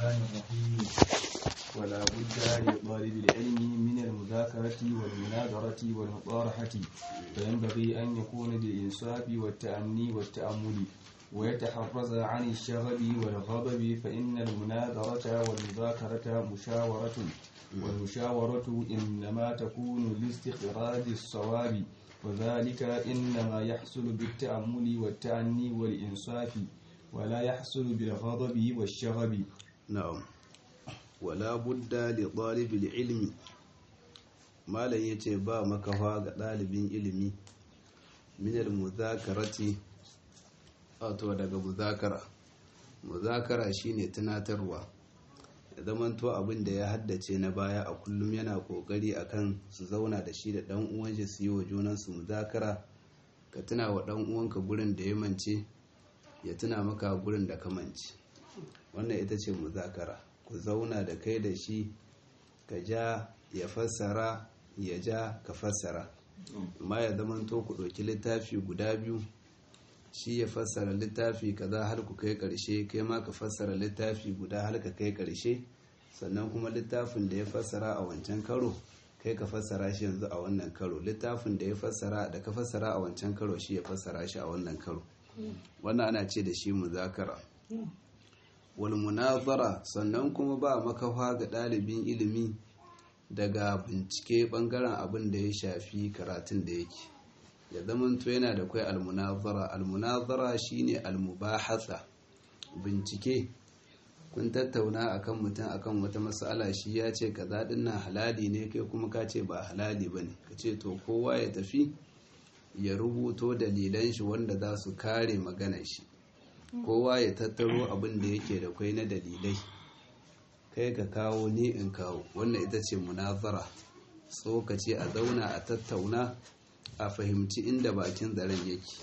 الرحمن الرحيم ولا بد لطالب العلم من المذاكرة والمناظرة والمطارحة فينبغي أن يكون بالإنصاف والتأني والتأمل ويتحرز عن الشغب والغضب فإن المناظرة والمذاكرة مشاورة والمشاورة إنما تكون لاستخراج الصواب وذلك إنما يحصل بالتأمل والتأني والإنصاف ولا يحصل بالغضب والشغب na'am wala budda li ɗalibin ilmi malam ya ce ba makafa ga ɗalibin ilimi minal muzakarati wato daga muzakara muzakara shine tunatarwa ya zamanto abin da ya haddace na baya a kullum yana kokari akan su zauna da shi da ɗan uwan shi su yi wa junansu muzakara ka tuna wa ɗan uwanka gurin da ya mance ya tuna maka gurin da ka mance wannan ita ce muzakara ku zauna da kai da shi ka ja ya fassara ya ja ka fassara amma ya zamanto ku ɗauki littafi guda biyu shi ya fassara littafi kaza har ku kai ƙarshe kai ma ka fassara littafi guda har ka kai ƙarshe sannan kuma littafin da ya fassara a wancan karo kai ka fassara shi yanzu a wannan karo littafin da ya fassara da ka fassara a wancan karo shi ya fassara shi a wannan karo wannan ana ce da shi muzakara wal munazara sannan kuma ba makafa ga ɗalibin ilimi daga bincike bangaren abin da ya shafi karatun da yake ya zamanto yana da kwai almunazara almunazara shine almubahatsa bincike kun tattauna akan mutum akan wata matsala shi ya ce kaza dinnan halali ne kai kuma ka ce ba halali bane ka ce to kowa ya tafi ya rubuto dalilan shi wanda za su kare maganar shi kowa ya tattaro abin da yake da kwai na dalilai kai ka kawo ni in kawo wannan ita ce munazara tsokace a zauna a tattauna a fahimci inda bakin zaren yake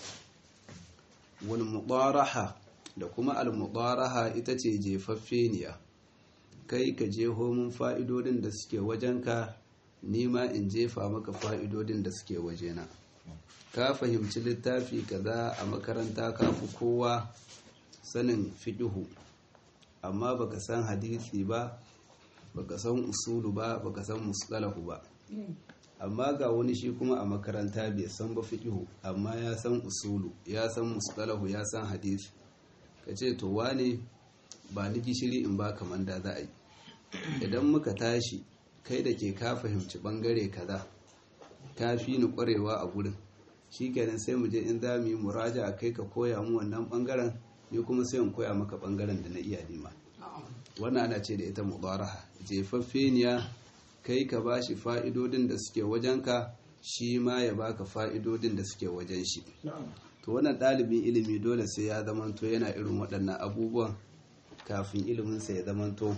wal mudaraha da kuma al mudaraha ita ce jefaffeniya kai ka jeho mun fa'idodin da suke wajenka nima in jefa maka fa'idodin da suke wajena ka fahimci littafi kaza a makaranta ka fi kowa sanin fiƙihu amma baka san hadisi ba baka san usulu ba baka san mustalahu ba amma ga wani shi kuma a makaranta bai san ba fiƙihu amma ya san usulu ya san mustalahu ya san hadisi ka ce to wane ba ni gishiri in ba kaman da za a yi idan muka tashi kai da ke ka fahimci bangare kaza ka fi ni kwarewa a gurin shi kenan sai mu je in za mu yi muraja a kai ka koya mu wannan bangaren ni kuma sai in koya maka bangaren da na iya nima wannan ana ce da ita mudaraha jefaffeniya kai ka bashi fa'idodin da suke wajenka shi ma ya baka fa'idodin da suke wajen shi to wannan ɗalibin ilimi dole sai ya zamanto yana irin waɗannan abubuwan kafin iliminsa ya zamanto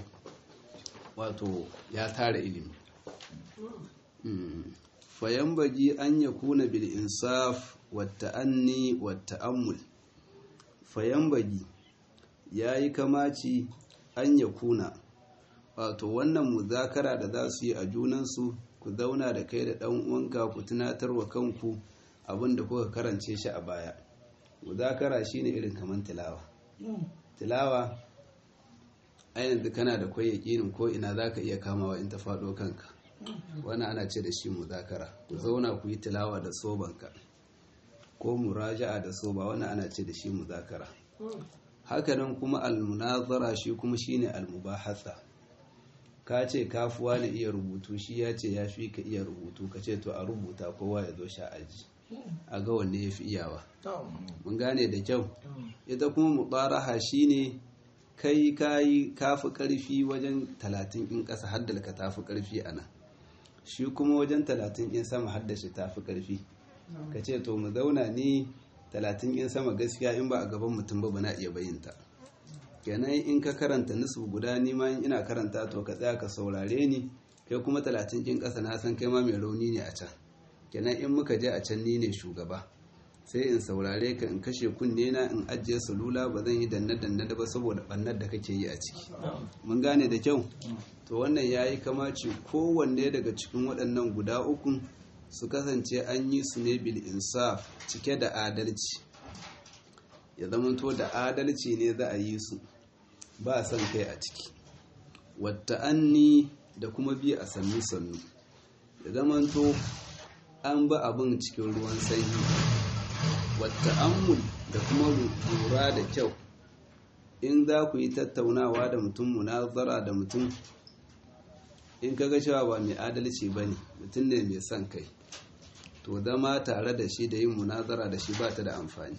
wato ya tara ilimi fayan baji an ya kuna bil insaf wata anni wata ammul fayan baji ya yi kamaci an ya kuna wato wannan muzakara da za su yi a junansu ku zauna da kai da ɗan uwanka ku tunatar wa kanku abin da kuka karance shi a baya muzakara shine irin kamar tilawa tilawa ainihin kana da kwai yakinin ko ina za ka iya kamawa in ta faɗo kanka wannan ana ce da shi muzakara ku zauna ku yi tilawa da sobanka ko muraja'a da soba wannan ana ce da shi muzakara hakanan kuma almunazara shi kuma shine almubahatsa ka ce kafuwa na iya rubutu shi ya ce ya fi ka iya rubutu ka ce to a rubuta kowa ya zo sha aji a ga wanne ya fi iyawa mun gane da kyau ita kuma mubaraha shine kai kayi kafi karfi wajen talatin in ƙasa haddalka tafi karfi a nan shi kuma wajen talatin in sama haddashi tafi karfi ka ce to mu zauna ni talatin in sama gaskiya in ba a gaban mutum ba na iya bayinta kenan in ka karanta nisbu guda ni ma ina karanta to ka tsaya ka saurare ni kai kuma talatin in ƙasa na san kai ma mai rauni ne a can kenan in muka je a can ni ne shugaba sai in saurare ka in kashe kunne na in ajiye salula ba zan yi danne danne da ba saboda bannar da kake yi a ciki mun gane da kyau to wannan yayi kamaci kowanne daga cikin waɗannan guda uku su kasance an yi su ne bil insaf cike da adalci ya zamanto da adalci ne za a yi su ba son kai a ciki wata anni da kuma bi a sannu sannu da zamanto an ba abin cikin ruwan sanyi wata ammul da kuma lura da kyau in za ku yi tattaunawa da mutum munazara da mutum in kaga cewa ba mai adalci ba ne mutum ne mai son kai to zama tare da shi da yin munazara da shi ba ta da amfani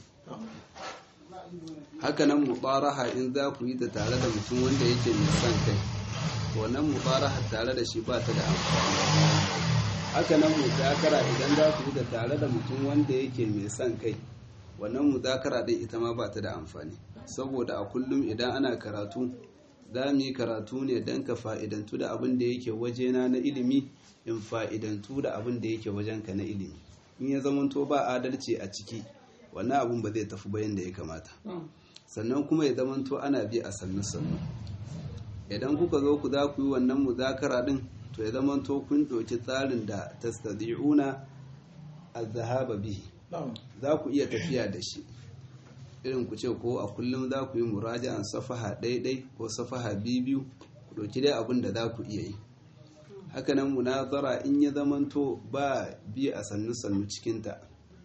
hakanan mubaraha in za ku yi ta tare da mutum wanda yake mai son kai wannan mubaraha tare da shi ba ta da amfani hakanan muzakara idan za ku yi ta tare da mutum wanda yake mai son kai wannan muzakara din ita ma ba ta da amfani saboda a kullum idan ana karatu za mu yi karatu ne don ka fa'idantu da abin da yake wajena na ilimi in fa'idantu da abin da yake wajenka na ilimi in ya zamanto ba adalci a ciki wannan abin ba zai tafi bayan da ya kamata sannan kuma ya zamanto ana bi a sannu sannu idan kuka zo ku za ku yi wannan muzakara din to ya zamanto kun ɗauki tsarin da tastadi'una az-zahaba bihi za ku iya tafiya da shi irin ku ce ko a kullum za ku yi muraja'an safaha ɗaiɗai ko safaha biyu ku ɗauki dai abin da za ku iya yi hakanan munazara in ya zamanto ba bi a sannu-sannu cikinta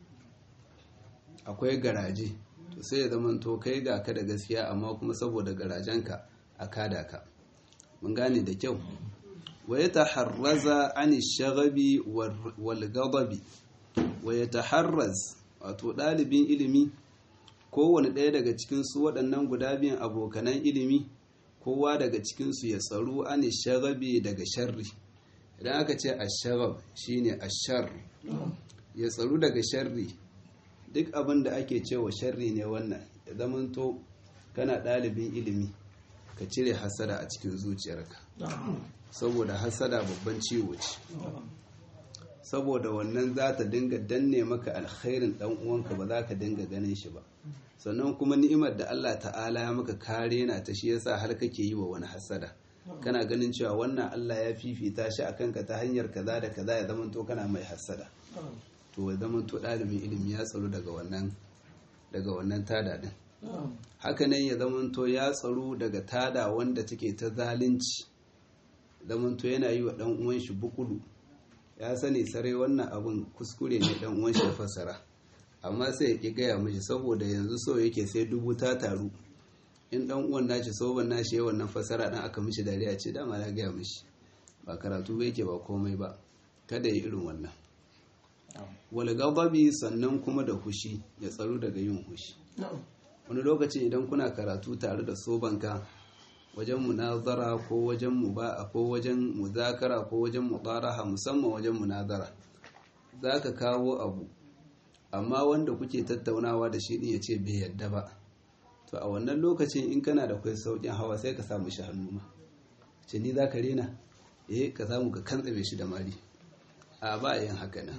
akwai garaje to sai ya zamanto kai ga ka da gaskiya amma kuma saboda garajenka a kada ka mun gane da kyau wa ya taharraza an shagabi wal gadabi wa ya taharraz wato ɗalibin ilimi kowane ɗaya daga cikinsu waɗannan guda biyan abokanan ilimi kowa daga cikinsu ya tsaro an shagabi daga sharri idan aka ce ashagab shine ashar ya tsaro daga sharri duk abin da ake cewa sharri ne wannan ya zamanto kana ɗalibin ilimi ka cire hasada a cikin zuciyarka saboda hasada babban ciwo ce saboda wannan za ta dinga danne maka alkhairin dan uwanka ba za ka dinga ganin shi ba sannan kuma ni'imar da Allah ta'ala ya maka kare na ta shi yasa har kake yi wa wani hasada kana ganin cewa wannan Allah ya fifita shi akan ka ta hanyar kaza da kaza ya zamanto kana mai hasada to ya zamanto ɗalibin ilimi ya tsaro daga wannan daga wannan tada din haka nan ya zamanto ya tsaro daga tada wanda take ta zalunci zamanto yana yi wa dan uwan shi bukulu ya sani sarai wannan abun kuskure ne dan uwan shi fassara amma sai ya ki gaya mishi saboda yanzu so yake sai dubu ta taru in dan uwan nashi soban nashi yawan nan fassara dan aka mishi dariya ce dama na gaya mishi ba karatu ba yake ba komai ba kada ya irin wannan wal ghadabi sannan kuma da hushi ya tsaro daga yin hushi wani lokaci idan kuna karatu tare da sobanka wajen munazara ko wajen muba'a ko wajen muzakara ko wajen mutaraha musamman wajen munazara za ka kawo abu amma wanda kuke tattaunawa da shi ya ce bai yadda ba to a wannan lokacin in kana da kai sauƙin hawa sai ka samu shi hannu ma ce ni za ka rena eh ka samu ka kantsame shi da mari a ba yin haka nan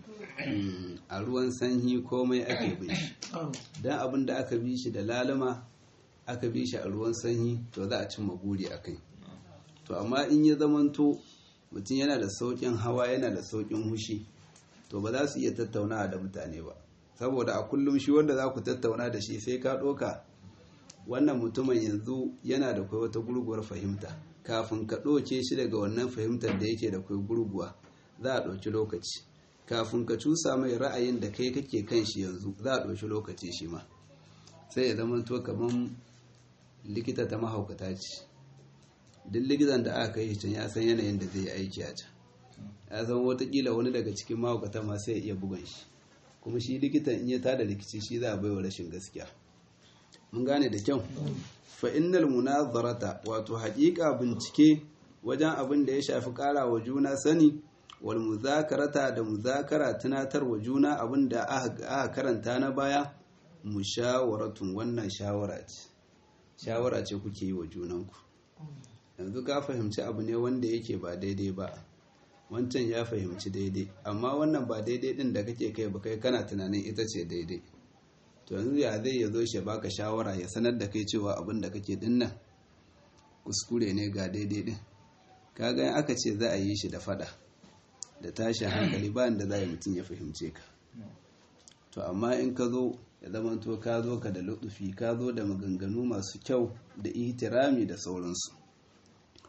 a ruwan sanyi komai ake bin shi don abin da aka bi shi da lalama aka bi shi a ruwan sanyi to za a cimma buri a kai to amma in ya zamanto mutum yana da sauƙin hawa yana da sauƙin hushi to ba za su iya tattaunawa da mutane ba saboda a kullum shi wanda za ku tattauna da shi sai ka ɗoka wannan mutumin yanzu yana da kai wata gurguwar fahimta kafin ka ɗoke shi daga wannan fahimtar da yake da kai gurguwa za a ɗauki lokaci kafin ka cusa mai ra'ayin da kai kake kan shi yanzu za a ɗauki lokaci shi ma sai ya zama to kamar likita ta mahaukata ce duk likitan da aka kai can ya san yanayin da zai yi aiki a can ya san watakila wani daga cikin mahaukata ma sai ya iya bugan shi kuma shi likitan in ya tada rikici shi za a baiwa rashin gaskiya mun gane da kyau fa innal munazarata wato haƙiƙa bincike wajen abin da ya shafi ƙara wa juna sani wal muzakarata da muzakara tunatar wa juna abin da aka karanta na baya mushawaratun wannan shawara ce shawara ce kuke yi wa junanku yanzu ka fahimci abu ne wanda yake ba daidai ba wancan ya fahimci daidai amma wannan ba daidai din da kake kai ba kai kana tunanin ita ce daidai to yanzu ya zai ya zo shi baka shawara ya sanar da kai cewa abin da kake dinnan kuskure ne ga daidai din kaga aka ce za a yi shi da fada da tashin hankali ba da za a yi mutum ya fahimce ka to amma in ka zo ya zama to ka zo ka da lutufi ka zo da maganganu masu kyau da ihtirami da sauransu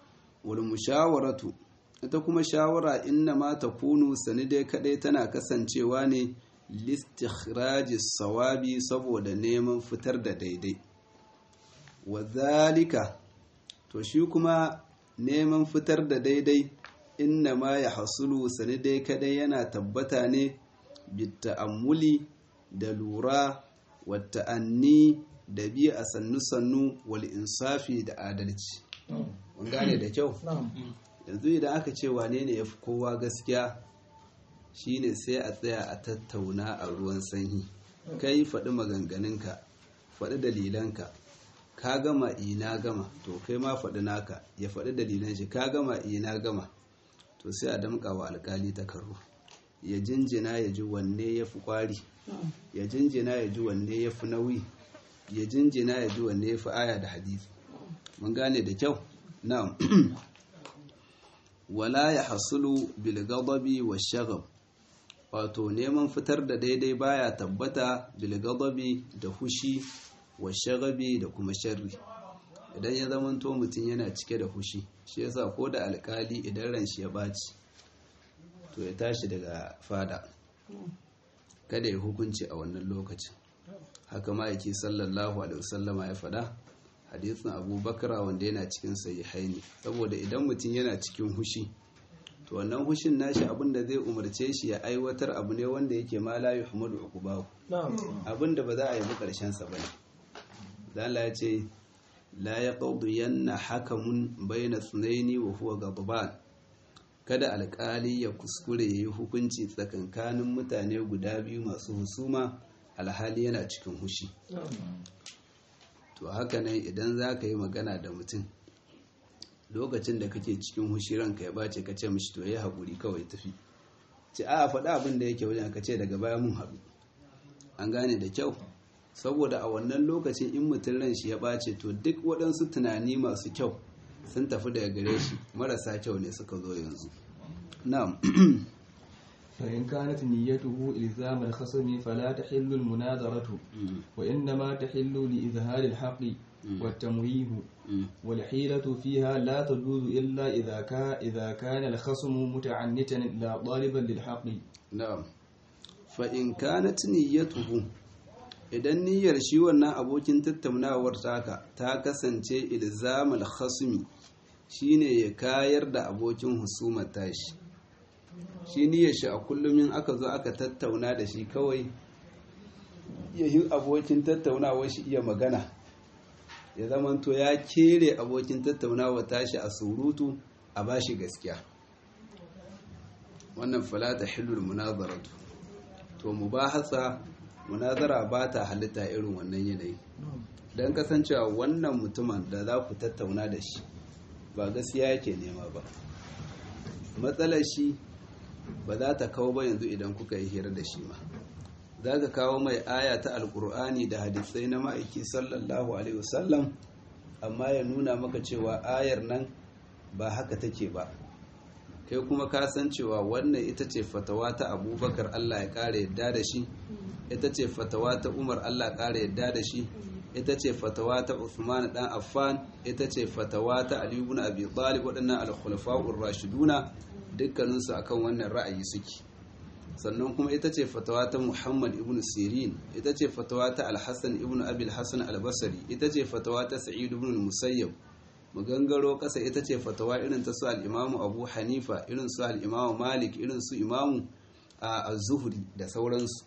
wal mushawaratu ita kuma shawara inna ma takunu sani dai kadai tana kasancewa ne listikhraji sawabi saboda neman fitar da daidai wa zalika to shi kuma neman fitar da daidai inna ma ya hasulu sani dai kadai yana tabbata ne bitta'ammuli da lura wa ta'anni da bi a sannu-sannu wal insafi da adalci mun gane da kyau yanzu idan aka ce wane ne ya fi kowa gaskiya shine sai a tsaya a tattauna a ruwan sanyi kai faɗi maganganunka faɗi dalilanka ka gama ina gama to kai ma faɗi naka ya faɗi dalilan shi ka gama ina gama to sai a damƙa wa alƙali takarru ya jinjina ya ji wanne ya fi ƙwari ya jinjina ya ji wanne ya fi nauyi ya jinjina ya ji wanne ya fi aya da hadisi mun gane da kyau na'am wala ya hasulu bil ghadabi wa shagab wato neman fitar da daidai baya tabbata bil ghadabi da hushi wa shagabi da kuma sharri idan ya zamanto mutum yana cike da hushi shi yasa ko da alkali idan ran shi ya baci to ya tashi daga fada kada ya hukunci a wannan lokacin haka ma'aiki sallallahu alaihi wasallama ya faɗa hadisin abubakar wanda yana cikin sahihaini saboda idan mutum yana cikin hushi to wannan hushin nashi abinda zai umarce shi ya aiwatar abu ne wanda yake ma la yuhmadu uqbahu abinda ba za a yi karshen sa bane dan Allah ya ce la yaqdu yanna hakamun bayna sunaini wa huwa ghadban kada alkali ya kuskure yayi hukunci tsakankanin mutane guda biyu masu husuma alhali yana cikin hushi to haka nan idan za ka yi magana da mutum lokacin da kake cikin hushi ranka ya bace ka ce mishi to ya haƙuri kawai tafi ce a faɗa abin da yake wajen ka ce daga baya mun haɗu an gane da kyau saboda a wannan lokacin in mutum ran shi ya bace to duk waɗansu tunani masu kyau sun tafi daga gare shi marasa kyau ne suka zo yanzu na'am فإن كانت نيته إلزام الخصم فلا تحل المناظرة وإنما تحل لإظهار الحق والتمويه والحيلة فيها لا تجوز إلا إذا كان إذا كان الخصم متعنتا لا طالبا للحق na'am fa in kanat niyyatuhu idan niyyar shi wannan abokin tattaunawar taka ta kasance ilzamal khasmi shine ya kayar da abokin husumar tashi shi niyyar shi a kullum in aka zo aka tattauna da shi kawai ya yi abokin tattaunawar shi iya magana ya zamanto ya kere abokin tattaunawar tashi a surutu a bashi gaskiya wannan falata hilul munazaratu to mubahasa munazara ba ta halitta irin wannan yanayi don kasancewa wannan mutumin da za ku tattauna da shi ba gaskiya yake nema ba matsalar shi ba za ta kawo ba yanzu idan kuka yi hira da shi ma za ka kawo mai aya ta alkur'ani da hadisai na ma'aiki sallallahu alaihi wasallam amma ya nuna maka cewa ayar nan ba haka take ba kai kuma ka san cewa wannan ita ce fatawa ta abubakar allah ya ƙara yadda da shi ita ce fatawa ta umar allah ƙara yadda da shi ita ce fatawa ta Uthman dan Affan ita ce fatawa ta Ali ibn Abi Talib waɗannan al-khulafa'ur rashiduna dukkanin su akan wannan ra'ayi suke sannan kuma ita ce fatawa ta Muhammad ibn Sirin ita ce fatawa ta Al-Hasan ibn Abi al-Hasan al-Basri ita ce fatawa ta Sa'id ibn al-Musayyab magangaro kasa ita ce fatawa irin ta su al-Imam Abu Hanifa irin su al-Imam Malik irin su Imam az-Zuhri da sauransu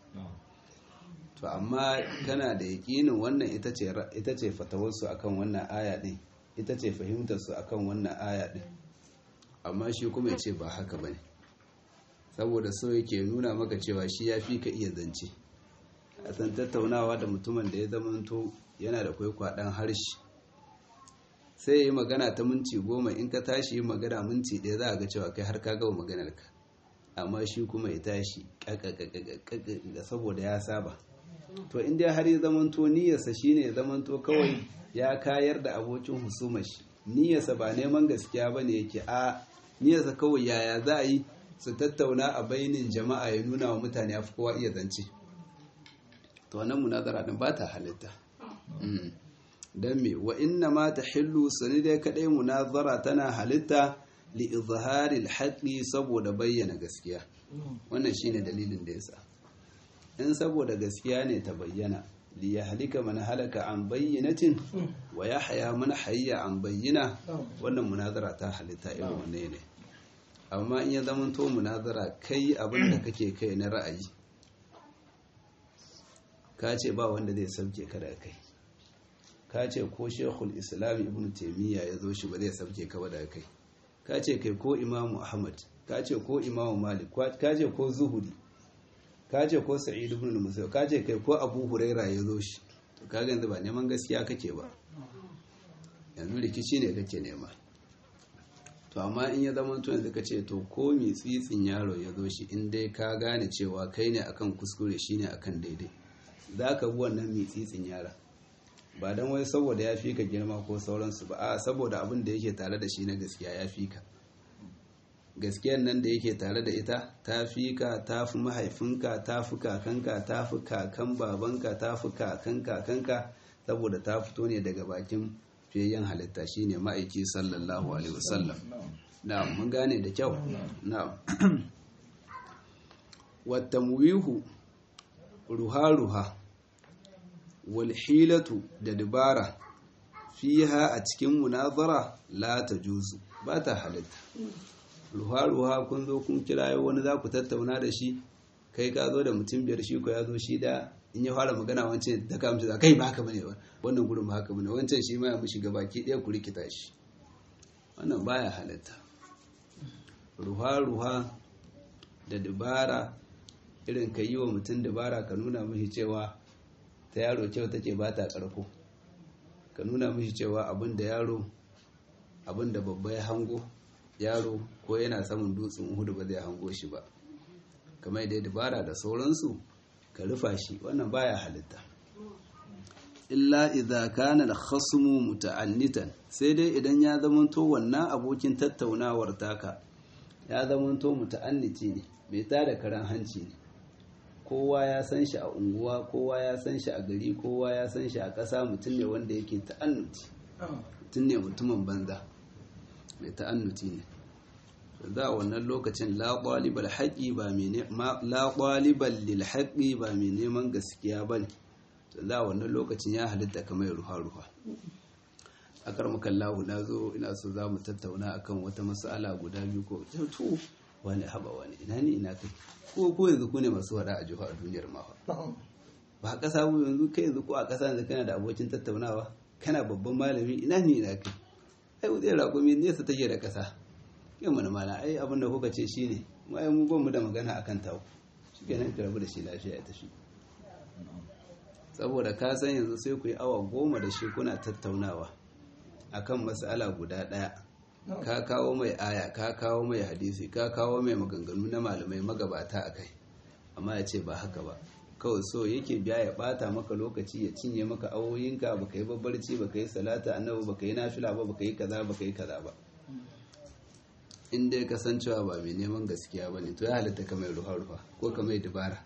to amma kana da yakinin wannan ita ce ita ce fatawarsu akan wannan aya din ita ce fahimtar su akan wannan aya din amma shi kuma ya ce ba haka bane saboda so yake nuna maka cewa shi ya fi ka iya zance a san tattaunawa da mutumin da ya zamanto yana da kwaikwaɗon harshe sai ya yi magana ta minti goma in ka tashi yi magana minti ɗaya za a ga cewa kai har ka gama maganarka amma shi kuma ya tashi ƙaƙaƙaƙaƙa saboda ya saba to inda har ya zamanto niyyarsa shine ya zamanto kawai ya kayar da abokin husumar shi niyyarsa ba neman gaskiya ba ne yake a niyyarsa kawai yaya za a yi su tattauna a bainin jama'a ya nuna wa mutane a kowa iya zance to wannan munazara din ba ta halitta dan me wa inna ma tahillu sani dai kadai munazara tana halitta li izhari al saboda bayyana gaskiya wannan shine dalilin da yasa in saboda gaskiya ne ta bayyana li yahlika man halaka an bayyinatin wa yahya man hayya an bayyina wannan munazara ta halitta irin wannan ne amma in ya zamanto munazara kai abin da kake kai na ra'ayi ka ce ba wanda zai sauke ka da kai ka ce ko shekul islam ibn taimiyya ya zo shi ba zai sauke ka ba da kai ka ce kai ko imamu ahmad ka ce ko imamu malik ka ce ko zuhuri ka ce ko sa'id ibn musayyib ka ce kai ko abu huraira ya zo shi to kaga yanzu ba neman gaskiya kake ba yanzu rikici ne kake nema to amma in ya zama to yanzu ka ce to ko mi tsitsin yaro ya zo shi in dai ka gane cewa kai ne akan kuskure shine akan daidai za ka bi wannan mi tsitsin yara ba don wai saboda ya fi ka girma ko sauransu ba a saboda abin da yake tare da shi na gaskiya ya fi ka gaskiyar nan da yake tare da ita ta fi ka ta fi mahaifinka ta fi kakanka ta fi kakan babanka ta fi kakan kakanka saboda ta fito ne daga bakin fiyayyen halitta shine ma'aiki sallallahu alaihi wasallam na'am mun gane da kyau na'am wata muwihu ruha-ruha walhilatu da dabara fiha a cikin munazara la ta juzu ba ta halitta ruha-ruha kun zo kun kirayo wani za ku tattauna da shi kai ka zo da mutum biyar shi ko ya zo shi da in ya fara magana wancan da ka amsa kai ba haka bane ba wannan gurin ba haka bane wancan shi ma ya mishi gabaki ɗaya ku rikita shi wannan baya halitta ruha-ruha da dabara irin ka yi wa mutum dabara ka nuna mishi cewa ta yaro kyau take ba ta ƙarko ka nuna mishi cewa abin da yaro abin da babba ya hango yaro ko yana samun dutsen hudu ba zai hango shi ba kamar da dabara da sauransu ka rufa shi wannan baya halitta illa idza kana al-khasmu muta'annitan sai dai idan ya zamanto wannan abokin tattaunawar taka ya zamanto muta'anniti ne bai tada karan hanci ne kowa ya san shi a unguwa kowa ya san shi a gari kowa ya san shi a ƙasa mutum ne wanda yake ta'annuti mutum ne mutumin banza mai ta'annuti ne da wannan lokacin la ƙwalibar haƙi ba mai la ƙwalibar lil haƙi ba mai neman gaskiya ba ne da wannan lokacin ya halitta kamar ruha-ruha a karmakan lahu na zo ina so za mu tattauna akan wata mas'ala guda biyu ko to wani haba wani ina ne ina kai ko ko yanzu ku ne masu wada a jiha a duniyar ma ba a ƙasa bu yanzu kai yanzu ko a ƙasa yanzu kana da abokin tattaunawa kana babban malami ina ne ina kai ai wutsai raƙumi nesa take da ƙasa yin mana mana ai abin da kuka ce shi ne mu ai mu ban mu da magana akan tawo shi kenan ka rabu da shi lafiya ya tafi saboda ka san yanzu sai ku yi awa goma da shi kuna tattaunawa akan mas'ala guda ɗaya ka kawo mai aya ka kawo mai hadisi ka kawo mai maganganu na malamai magabata a kai amma ya ce ba haka ba kawai so yake biya ya bata maka lokaci ya cinye maka awoyinka baka yi babbarci baka yi salata annabi baka yi nafila ba baka yi kaza baka yi kaza ba in dai kasancewa ba mai neman gaskiya ba ne to ya halatta ka mai ruwa ruwa ko ka mai dubara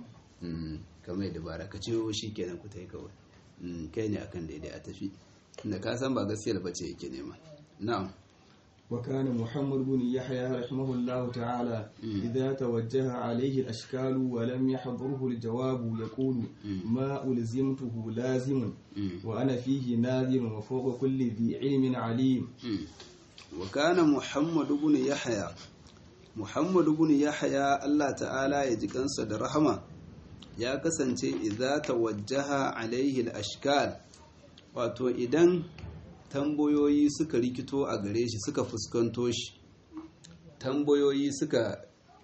ka mai dubara ka ciwo shi kenan ku ta yi kawai kai ne akan daidai a tafi inda ka san ba gaskiyar bace yake nema na'am وكان محمد بن يحيى رحمه الله تعالى إذا توجه عليه الأشكال ولم يحضره الجواب يقول ما ألزمته لازم وأنا فيه ناظر وفوق كل ذي علم عليم وكان محمد بن يحيى محمد بن يحيى الله تعالى يجيكن صدر رحمه ya kasance idza tawajjaha alaihi al-ashkal wato idan tambayoyi suka rikito a gare shi suka fuskanto shi tambayoyi suka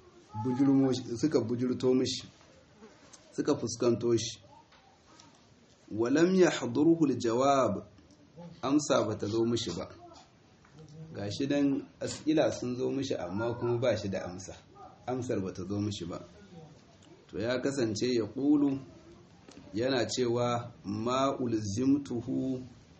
suka bujurto mishi suka fuskanto shi walam ya hadurhu jawab amsa bata zo mishi ba gashi dan as'ila sun zo mishi amma kuma ba shi da amsa amsar bata zo mishi ba to ya kasance ya ƙulu yana cewa ma'ulzimtuhu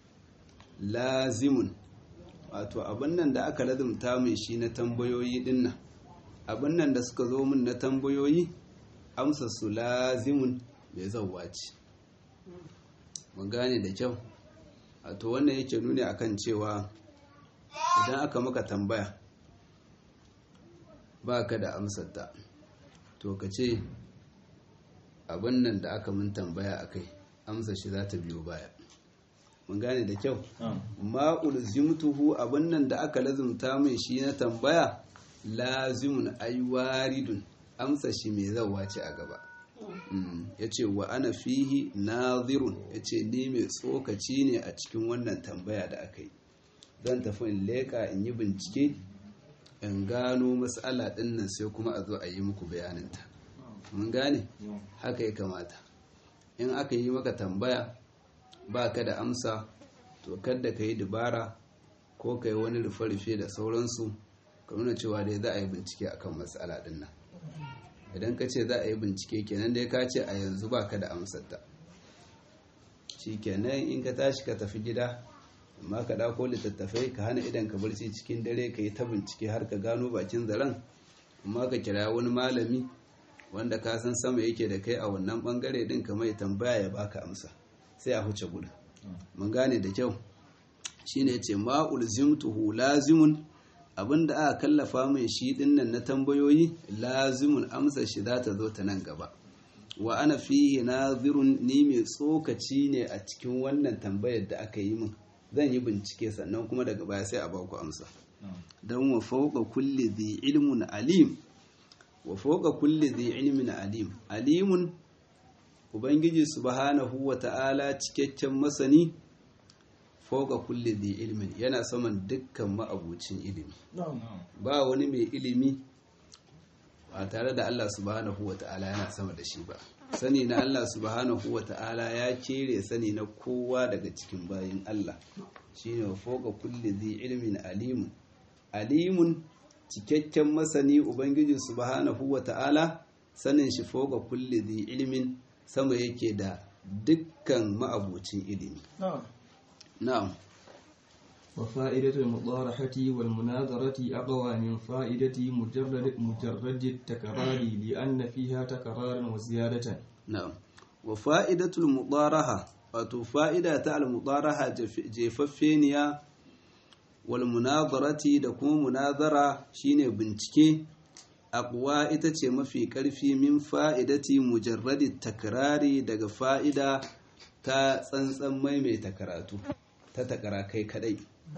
lazimun wato abin nan da aka lazumta mai shi na tambayoyi dinnan abin nan da suka zo min na tambayoyi amsa su lazimun mai zauwa ce mun gane da kyau a to wannan yake nuni akan cewa idan aka maka tambaya ba ka da amsarta to ka ce abin nan da aka mun tambaya a kai amsa shi za ta biyo baya mun gane da kyau ma ulzimtuhu abin nan da aka lazumta mai shi na tambaya lazimun aiwaridun amsa shi mai zawa ce a gaba ya ce wa ana fihi nazirun ya ce ni mai tsokaci ne a cikin wannan tambaya da aka yi zan tafi in leƙa in yi bincike in gano matsala ɗin nan sai kuma a zo a yi muku bayaninta mun gane haka ya kamata in aka yi maka tambaya ba ka da amsa to kadda ka yi dubara ko ka yi wani rufe-rufe da sauransu ka nuna cewa dai za a yi bincike akan matsala ɗin nan idan ka ce za a yi bincike kenan dai ka ce a yanzu ba ka da amsarta shi kenan in ka tashi ka tafi gida amma ka ɗauko littattafai ka hana idan ka barci cikin dare ka yi ta bincike har ka gano bakin zaren amma ka kira wani malami wanda ka san sama yake da kai a wannan bangare din ka mai tambaya ya baka amsa sai a huce gudu mun gane da kyau shine yace ma ulzimtuhu lazimun abinda aka kallafa mai shi dinnan na tambayoyi lazimun amsa shi za ta zo ta nan gaba wa ana fihi nazirun ni mai tsokaci ne a cikin wannan tambayar da aka yi min zan yi bincike sannan kuma daga baya sai a ba ku amsa don wa fauka kulli dhi ilmun alim wa fauka kulli dhi ilmin alim alimun ubangiji subhanahu wa ta'ala cikakken masani fauka kulli dhi ilmin yana saman dukkan ma'abucin ilimi ba wani mai ilimi ba tare da Allah subhanahu wa ta'ala yana sama da shi ba sani na Allah subhanahu wa ta'ala ya kere sani na kowa daga cikin bayin Allah shine wa fauka kulli dhi ilmin alimun alimun cikakken masani ubangiji subhanahu wa ta'ala sanin shi fauka kulli dhi ilmin sama yake da dukkan ma'abucin ilimi na'am وفائدة المطارحة والمناظرة أقوى من فائدة مجرد مجرد التكرار لأن فيها تكرارا وزيادة na'am wa fa'idatul mudaraha wato fa'ida ta al-mudaraha jefaffeniya wal munazarati da kuma munazara shine bincike aqwa ita ce mafi karfi min fa'idati mujarradi takrari daga fa'ida ta tsantsan maimaita karatu ta takara kai kadai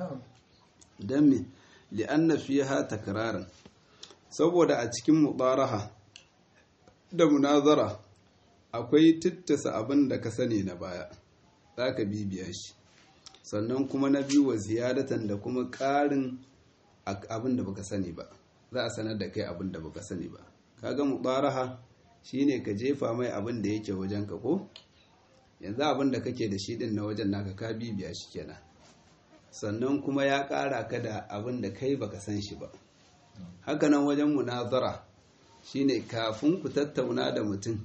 dan me li'anna fiha takraran saboda a cikin mudaraha da munazara akwai tittasa abin da ka sani na baya za ka bibiya shi sannan kuma na biyu wa ziyadatan da kuma ƙarin abin da baka sani ba za a sanar da kai abin da baka sani ba kaga mubaraha shine ka jefa mai abin da yake wajen ka ko yanzu abin da kake da shi din na wajen naka ka bibiya shi kenan sannan kuma ya ƙara ka da abin da kai baka san shi ba hakanan wajen munazara shine kafin ku tattauna da mutum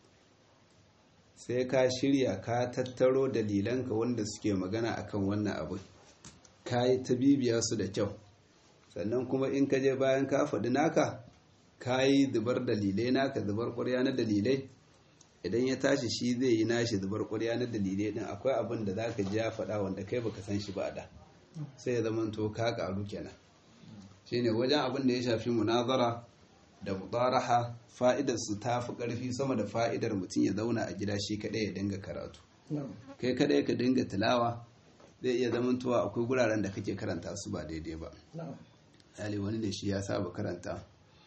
sai ka shirya ka tattaro dalilanka wanda suke magana akan wannan abu ka yi ta bibiya su da kyau sannan kuma in ka je bayan ka faɗi naka ka yi zubar dalilai naka zubar ƙwarya na dalilai idan ya tashi shi zai yi nashi zubar ƙwarya na dalilai din akwai abin da za ka ji ya faɗa wanda kai baka san shi ba da sai ya zama to ka ƙaru kenan shine wajen abin da ya shafi munazara da mudaraha fa'idar su ta fi ƙarfi sama da fa'idar mutum ya zauna a gida shi kaɗai ya dinga karatu kai kaɗai ka dinga tilawa zai iya zamantowa akwai guraren da kake karanta su ba daidai ba hali wani ne shi ya saba karanta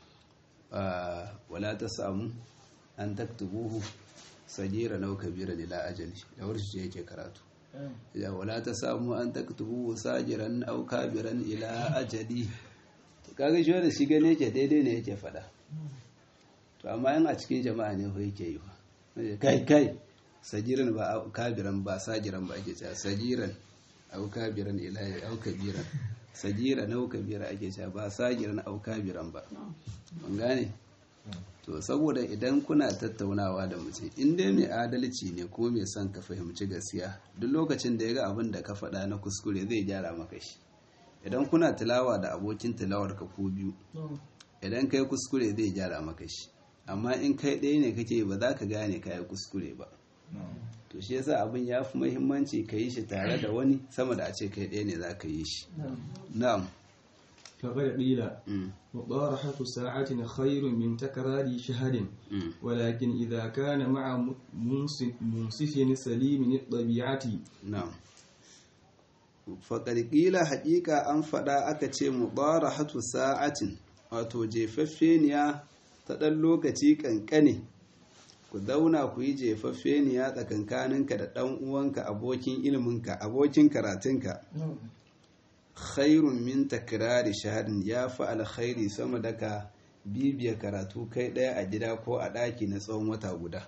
wala ta samu an taktubuhu sajira nau kabira lila ajali da warshi ce yake karatu ya wala ta samu an taktubuhu sajiran au kabiran ila ajali kaga shi wanda shi gane yake daidai ne yake fada to amma yin a cikin jama'a ne ko yake yi ba kai kai sajiran ba kabiran ba sajiran ba ake cewa sajiran au kabiran ila au kabiran sajira na au kabira ake cewa ba sajiran au kabiran ba mun gane to saboda idan kuna tattaunawa da mutum in dai mai adalci ne ko mai son ka fahimci gaskiya duk lokacin da ya ga abin da ka faɗa na kuskure zai gyara maka shi idan kuna tilawa da abokin tilawar ka ko biyu idan kai kuskure zai gyara maka shi amma in kai ɗaya ne kake ba za ka gane kayi kuskure ba to to shi yasa abin ya fi muhimmanci ka yi shi tare da wani sama da a ce kai ɗaya ne za ka yi shi na'am فقد قيل Mm, مطارحة ساعة خير من تكرار شهر mm, ولكن إذا كان مع منصف منصف سليم الطبيعة na'am faƙar ƙila haƙiƙa an faɗa aka ce mubarahatu sa'atin wato jefaffeniya ta ɗan lokaci ƙanƙane ku zauna ku yi jefaffeniya tsakankaninka da ɗan uwanka abokin iliminka abokin karatunka khairun min takrari shaharin ya fi alkhairi sama da ka bibiya karatu kai ɗaya a gida ko a ɗaki na tsawon wata guda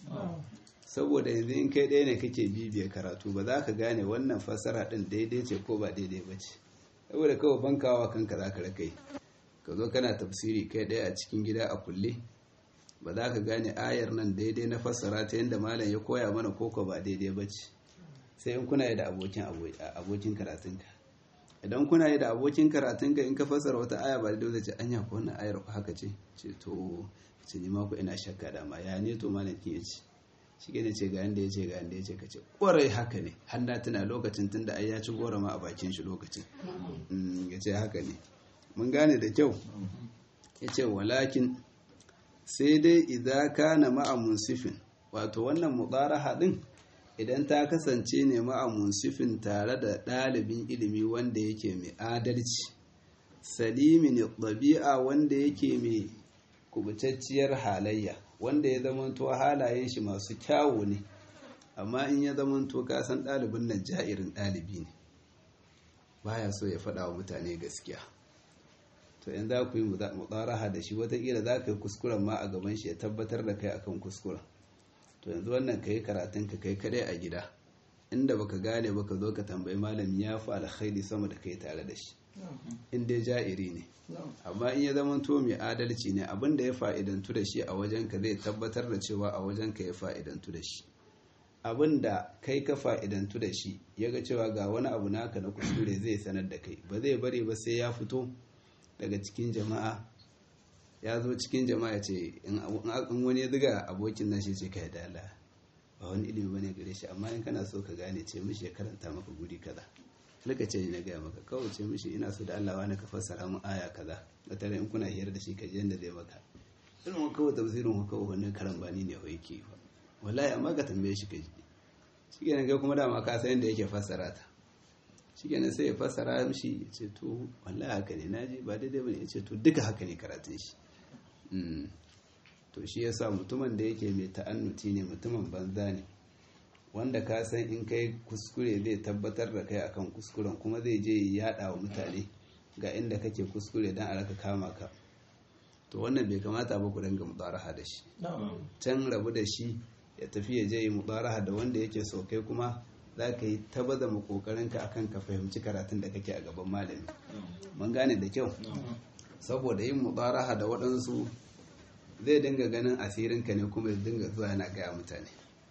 saboda yanzu in kai ɗaya ne kake bibiya karatu ba za ka gane wannan fassara ɗin daidai ce ko ba daidai ba ce saboda kawai bankawa kanka za ka rakai ka zo kana tafsiri kai ɗaya a cikin gida a kulle ba za ka gane ayar nan daidai na fassara ta yadda malam ya koya mana koko ba daidai ba ce sai in kuna yi da abokin abokin karatunka idan kuna yi da abokin karatunka in ka fassara wata aya ba daidai ce anya ko wannan ayar ko haka ce ce to ce ni ma ku ina shakka da ma ya ne to malam kin ya ce shi ne ce ga yanda ya ce ga yanda ya ce ka ce kwarai haka ne har na tuna lokacin tun da ai ya ci gora ma a bakin shi lokacin ya ce haka ne mun gane da kyau ya ce walakin sai dai idan kana ma'a munsifin wato wannan mubaraha din idan ta kasance ne ma'a munsifin tare da ɗalibin ilimi wanda yake mai adalci salimin ɗabi'a wanda yake mai kubutacciyar halayya wanda ya zamanto halayen shi masu kyawu ne amma in ya zamanto kasan ɗalibin nan ja'irin ɗalibi ne baya so ya faɗa wa mutane gaskiya to in za ku yi mutsaraha da shi watakila za ka yi kuskuren ma a gaban shi ya tabbatar da kai akan kuskuren to yanzu wannan ka yi karatun ka kai kadai a gida inda baka gane baka zo ka tambayi malami ya fi alkhairi sama da kai tare da shi in dai ja'iri ne amma in ya zama to mai adalci ne abin da ya fa'idantu da shi a wajen ka zai tabbatar da cewa a wajen ka ya fa'idantu da shi abin da kai ka fa'idantu da shi ya ga cewa ga wani abu naka na kuskure zai sanar da kai ba zai bari ba sai ya fito daga cikin jama'a ya zo cikin jama'a ce in wani ya ziga abokin nan shi ce ka da Allah ba wani ilimi bane gare shi amma in kana so ka gane ce mishi ya karanta maka guri kaza laka ce na gaya maka kawai ce mishi ina so da Allah wani ka fassara mu aya kaza da tare in kuna hiyar da shi ka ji yanda zai maka irin kawai tafsirin ku kawai wannan karambani ne wai ke wallahi amma ka tambaye shi ka ji shi kenan kai kuma dama ka san yadda yake fassara ta shi kenan sai ya fassara mishi ya ce to wallahi haka ne naji ba daidai bane ya ce to duka haka ne karatun shi to shi yasa mutumin da yake mai ta'annuti ne mutumin banza ne wanda ka san in kai kuskure zai tabbatar da kai akan kuskuren kuma zai je ya yada wa mutane ga inda kake kuskure dan a raka kama ka to wannan bai kamata ba ku dinga mudaraha da shi can rabu da shi ya tafi ya je yi mudaraha da wanda yake so kai kuma za ka yi tabaza mu kokarin ka akan ka fahimci karatun da kake a gaban malami mun gane da kyau saboda yin mudaraha da waɗansu zai dinga ganin asirinka ne kuma ya dinga zuwa yana gaya mutane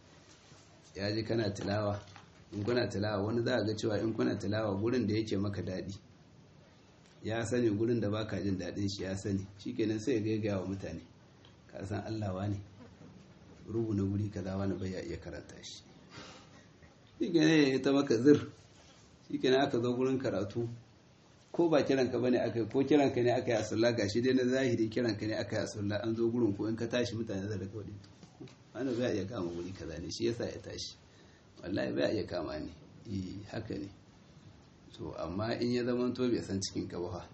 ya ji kana tilawa in kuna tilawa wani za a ga cewa in kuna tilawa gurin da yake maka daɗi ya sani gurin da baka jin daɗin shi ya sani shikenan sai ya gaigaya wa mutane ka san Allah ne rubu na guri kaza wani bai ya iya karanta shi shikenan ya ta maka zir shikenan aka zo gurin karatu ko ba kiranka bane aka ko kiranka ne aka yi asulla gashi dai na zahiri kiranka ne aka yi asulla an zo gurin ko in ka tashi mutane zai daga wani wani bai iya kama guri kaza ne shi yasa ya tashi wallahi bai iya kama ni eh haka ne to amma in ya zama to bai san cikin ka ba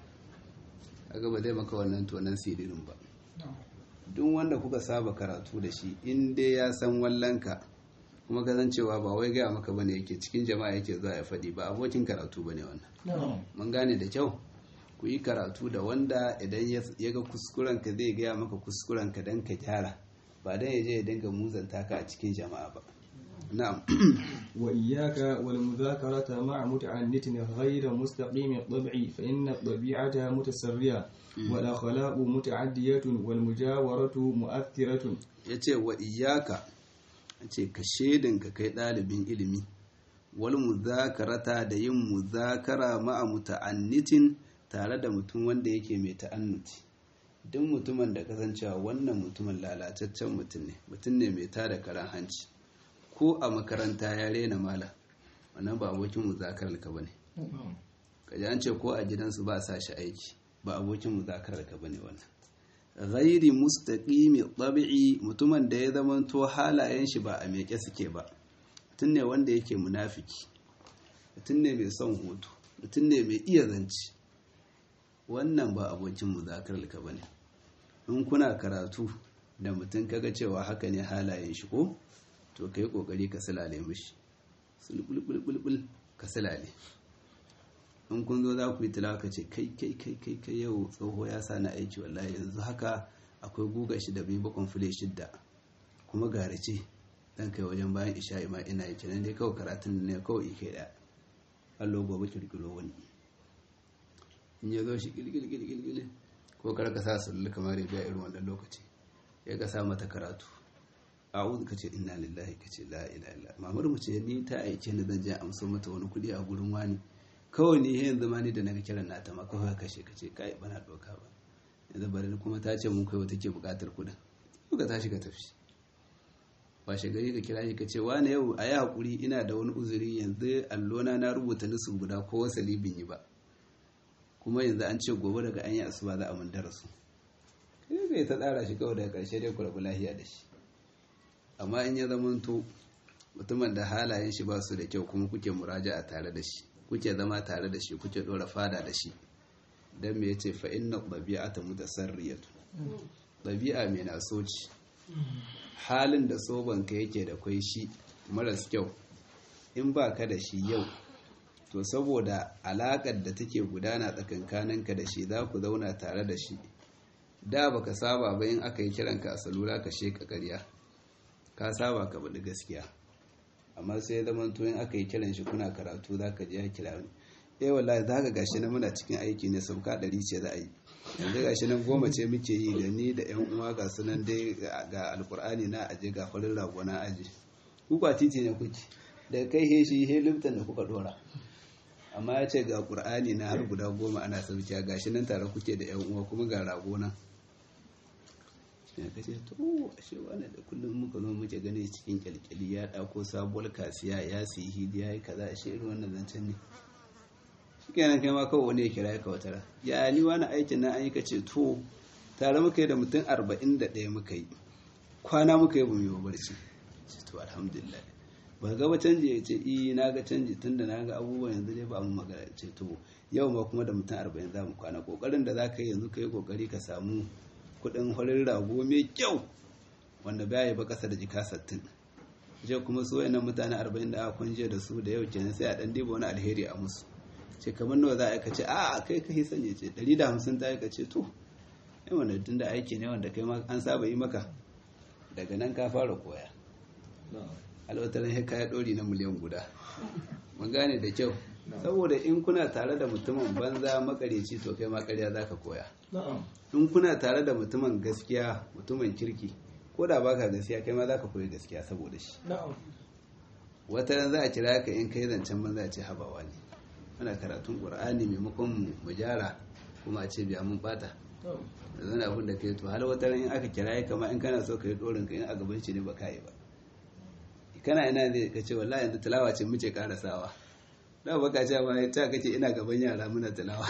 kaga ba zai maka wannan tonan siririn ba duk wanda kuka saba karatu da shi in dai ya san wallanka kuma ka san cewa ba wai gaya maka bane yake cikin jama'a yake zuwa ya faɗi ba abokin karatu bane wannan mun gane da kyau ku yi karatu da wanda idan ya ga kuskurenka zai gaya maka kuskurenka don ka gyara ba don ya je ya dinga muzanta ka a cikin jama'a ba na'am wa iyyaka wal mudhakarata ma'a muta'annitin ghayra mustaqim at-tab'i fa inna at-tabi'ata mutasarriya wal akhlaqu muta'addiyatun wal mujawaratu mu'athiratun yace wa iyyaka ce ka shedinka kai ɗalibin ilimi wal muzakarata da yin muzakara ma'a muta'annitin tare da mutum wanda yake mai ta'annuti duk mutumin da kasancewa wannan mutumin lalataccen mutum ne mutum ne mai tada karan hanci ko a makaranta ya rena mala wannan ba abokin muzakarar ka bane kaji an ce ko a gidansu ba sa shi aiki ba abokin muzakarar ka bane wannan ghairi mustaqimi tabi'i mutumin da ya zama to halayen shi ba a meke suke ba mutum ne wanda yake munafiki mutum ne mai son hutu mutum ne mai iya zance wannan ba abokin muzakarar ka bane in kuna karatu da mutum kaga cewa haka ne halayen shi ko to kai kokari ka silale mishi sulbulbulbul ka silale in kun zo za ku yi tilawa ka ce kai kai kai kai kai yau tsoho ya sa na aiki wallahi yanzu haka akwai guga shi da bai bakon fule shidda kuma garace dan kai wajen bayan isha'i ma ina yi kenan dai kawai karatun ne kawai ike da allo gobe kirkiro wani in ya zo shi gilgilgilgil ko kar ka sa sullu kamar ya biya irin wannan lokaci ya ka sa mata karatu a'udhu ka ce inna lillahi ka ce la ilaha illa mamar mu ce ni ta aike ni zan je amso mata wani kudi a gurin wani kawai ne yanzu ma ni da naga kiran nata ma kawai kashe ka ce kai bana doka ba yanzu bari kuma ta ce mun kai wata ke bukatar kudin ka tashi ka tafi washe gari ka kira shi ka ce wani yau a yi haƙuri ina da wani uzuri yanzu allona na rubuta nisu guda ko wasali bin yi ba kuma yanzu an ce gobe daga an yi asuba za a mun darasu kai kai ta tsara shi kawai daga ƙarshe dai ku rabu lahiya da shi amma in ya zamanto mutumin da halayen shi ba su da kyau kuma kuke muraja a tare da shi kuke zama tare da shi kuke ɗora fada da shi don me yace fa inna ɗabi'ata mutasarriyatu ɗabi'a mai na soci halin da sobanka yake da kwai shi maras kyau in ba ka da shi yau to saboda alaƙar da take gudana tsakankaninka da shi za ku zauna tare da shi da baka saba ba in aka yi kiranka a salula ka sheka ƙarya ka saba ka baɗi gaskiya amma sai zama to in aka yi kiran shi kuna karatu za ka je ya kira wani eh wallahi za ka gashi na muna cikin aiki ne sauka ɗari ce za a yi yanzu gashi nan goma ce muke yi da ni da yan uwa ga sunan dai ga alkur'ani na aje ga farin rago na aje kuka titi ne kuke daga kai he shi he limtan da kuka dora amma ya ce ga qur'ani na har guda goma ana saukiya gashi nan tare kuke da yan uwa kuma ga rago nan ya kace to ashe wani da kullum muka zo muke gane cikin kyalkyali ya dauko sabuwar kasiya ya siyi hidiya ya kaza ashe irin wannan zancen ne kenan kai ma kawai wani ya kira ka wata ya ni wani aikin na an yi kace to tare muka yi da mutum arba'in da ɗaya muka yi kwana muka yi ba mu barci ce to alhamdulillah ba ga canji ya ce i na ga canji tun da na ga abubuwan yanzu dai ba mu magana ce to yau ma kuma da mutum arba'in za mu kwana kokarin da za ka yi yanzu ka yi kokari ka samu kuɗin horin rago mai kyau wanda baya ba kasa da jika sattin je kuma su wayannan mutane arba'in da aka kwanje da su da yau kenan sai a ɗan diba wani alheri a musu ce kamar nawa za a ce a kai kai sanya ce 150 ta yi ka ce to yi wanda tun da aiki ne wanda kai an saba yi maka daga nan ka fara koya alwatarin ya kaya ɗori na miliyan guda mun gane da kyau saboda in kuna tare da mutumin banza makareci to kai makarya za ka koya in kuna tare da mutumin gaskiya mutumin kirki ko da baka gaskiya kai ma za ka koyi gaskiya saboda shi wata za a kira ka in kai zancen banza a ce habawa ne muna karatun ƙur'ani maimakon mu gyara kuma a ce biya mun bata da zana abin da kai to hal wata ran in aka kira ya kama in kana so ka yi ɗorin ka in a gaban shi ne ba ka yi ba kana ina zai ka ce wallahi yanzu tilawa ce muke karasawa da ba ka ce ma ta kace ina gaban yara muna tilawa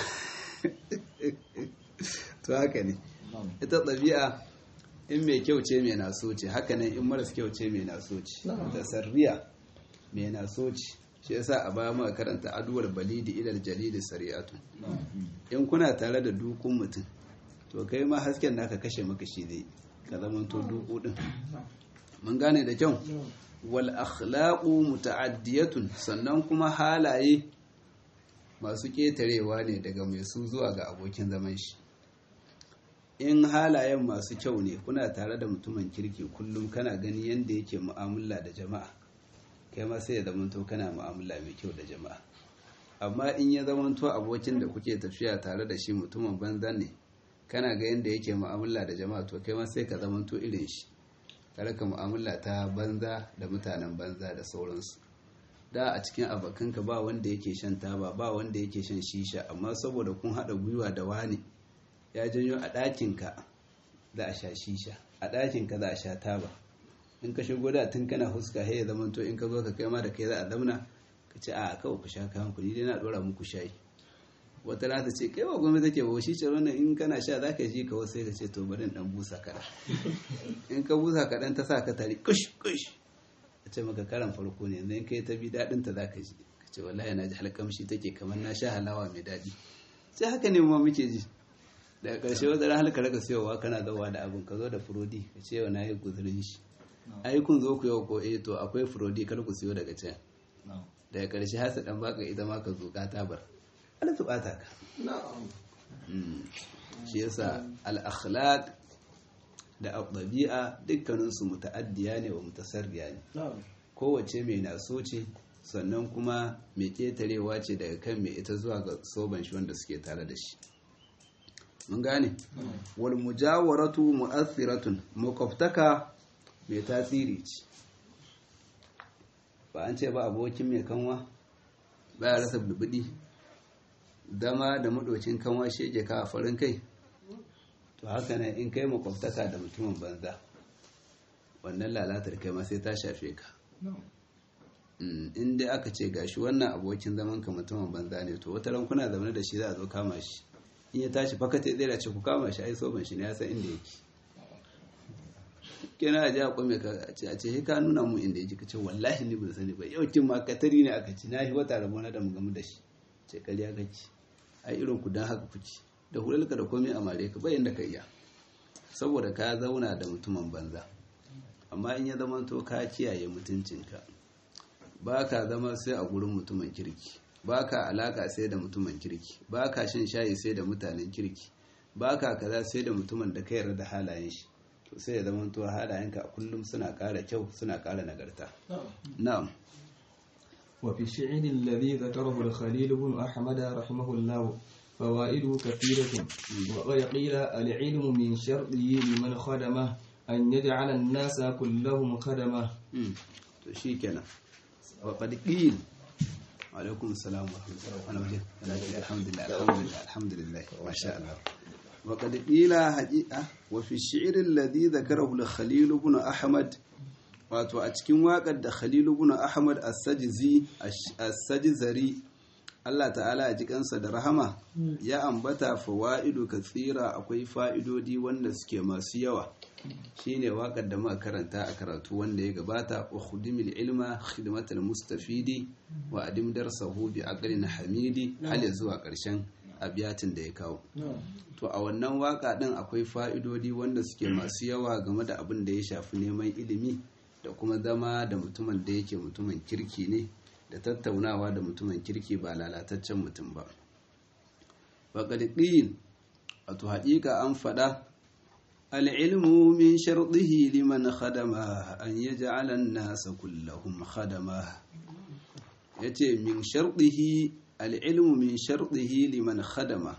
to haka ne ita ɗabi'a in mai kyau ce mai naso ce haka nan in maras kyau ce mai naso ce ta sarriya mai naso ce shi yasa a baya muka karanta aduwar balidi ilal jalidi sari'atu in kuna tare da dukun mutum to kai ma hasken naka kashe maka shi zai ka zama to duku din mun gane da kyau wal akhlaqu muta'addiyatun sannan kuma halaye masu ketarewa ne daga mai su zuwa ga abokin zaman shi in halayen masu kyau ne kuna tare da mutumin kirki kullum kana gani yadda yake mu'amala da jama'a kai ma sai ya zamanto kana mu'amala mai kyau da jama'a amma in ya zamanto abokin da kuke tafiya tare da shi mutumin banza ne kana ga yadda yake mu'amala da jama'a to kai ma sai ka zamanto irin shi kare ka mu'amala ta banza da mutanen banza da sauransu da a cikin abokanka ba wanda yake shan taba ba wanda yake shan shisha amma saboda kun haɗa gwiwa da wani ya janyo a ɗakinka za a sha shisha a ɗakinka za a sha taba in ka shigo da tun kana huska he ya zama to in ka zo ka kai ma da kai za a zamna ka ce a kawai ku sha kayan ku ni dai na dora muku shayi wata rana ta ce kai ba gwamnati take ba shi ce wannan in kana sha za ka ji ka wasu sai ka ce to bari in dan busa kaɗan in ka busa kaɗan ta sa ka tari kush kush a ce maka karan farko ne yanzu in kai ta bi daɗin ta za ka ji ka ce wallahi na ji halkamshi take kamar na sha halawa mai daɗi sai haka ne ma muke ji daga ƙarshe wata ran halka raka siyowa kana zawa da abin ka zo da furodi ka ce wa na yi guzurin shi ai kun zo ku yau ko eh to akwai furodi kar ku siyo daga can daga ƙarshe hasa dan baka ita ma ka zuƙa ta bar ana su ɓata ka shi yasa al-akhlaq da ɗabi'a dukkaninsu muta'addiya ne wa mutasarriya ne kowace mai naso ce sannan kuma mai ƙetarewa ce daga kan mai ita zuwa ga soban shi wanda suke tare da shi mun gane wal mujawaratu mu'athiratun makwabtaka mai tasiri ce ba an ce ba abokin mai kanwa ba ya rasa bulbudi dama da madocin kanwa shege ka a farin kai to haka ne in kai makwabtaka da mutumin banza wannan lalatar kai ma sai ta shafe ka in dai aka ce gashi wannan abokin zaman ka mutumin banza ne to wata kuna zaune da shi za a zo kama shi in ya tashi fakata zai ce ku kama shi ai soban shi ne ya san inda yake kina a ji a kwame ka a ce ka nuna mu inda yake ka ce wallahi ni ban sani ba yau kin ma katari ne aka ci na shi wata rabona da mu gamu da shi ce kariya kake ai irin ku dan haka kuke da hulalka da komai a mare ka bayan da ka iya saboda ka zauna da mutumin banza amma in ya zama to ka kiyaye mutuncinka ba ka zama sai a gurin mutumin kirki ba ka alaka sai da mutumin kirki ba ka shan shayi sai da mutanen kirki ba ka kaza sai da mutumin da ka yarda da halayen shi to sai ya zama to halayenka a kullum suna ƙara kyau suna ƙara nagarta na'am وفي الشعر الذي ذكره الخليل بن أحمد رحمه الله فوائده كثيرة وقد قيل العلم من شرطه لمن خدمه أن يجعل الناس كلهم خدمه to shi kenan wa qad qil alaikum assalam wa rahmatullahi wa barakatuh alhamdulillah alhamdulillah alhamdulillah ma sha Allah wa qad qila haqiqa wa fi shi'r alladhi dhakarahu al-khalil ibn ahmad wato a cikin waƙar da Khalilu ibn Ahmad as-Sajzi as-Sajzari Allah ta'ala ya ji kansa da rahama ya ambata fawaidu kathira akwai fa'idodi wanda suke masu yawa shine waƙar da muka karanta a karatu wanda ya gabata wa khudimil ilma khidmatal mustafidi wa adim darsahu bi aqlin hamidi hal zuwa ƙarshen abiyatin da ya kawo to a wannan waƙa din akwai fa'idodi wanda suke masu yawa game da abin da ya shafi neman ilimi da kuma zama da mutumin da yake mutumin kirki ne da tattaunawa da mutumin kirki ba lalataccen mutum ba faƙaɗiɗin wato haƙiƙa an faɗa al'ilmu min sharɗihi liman khadama an yi ja'alan nasa kullahum khadama ya ce min sharɗihi al'ilmu min sharɗihi liman khadama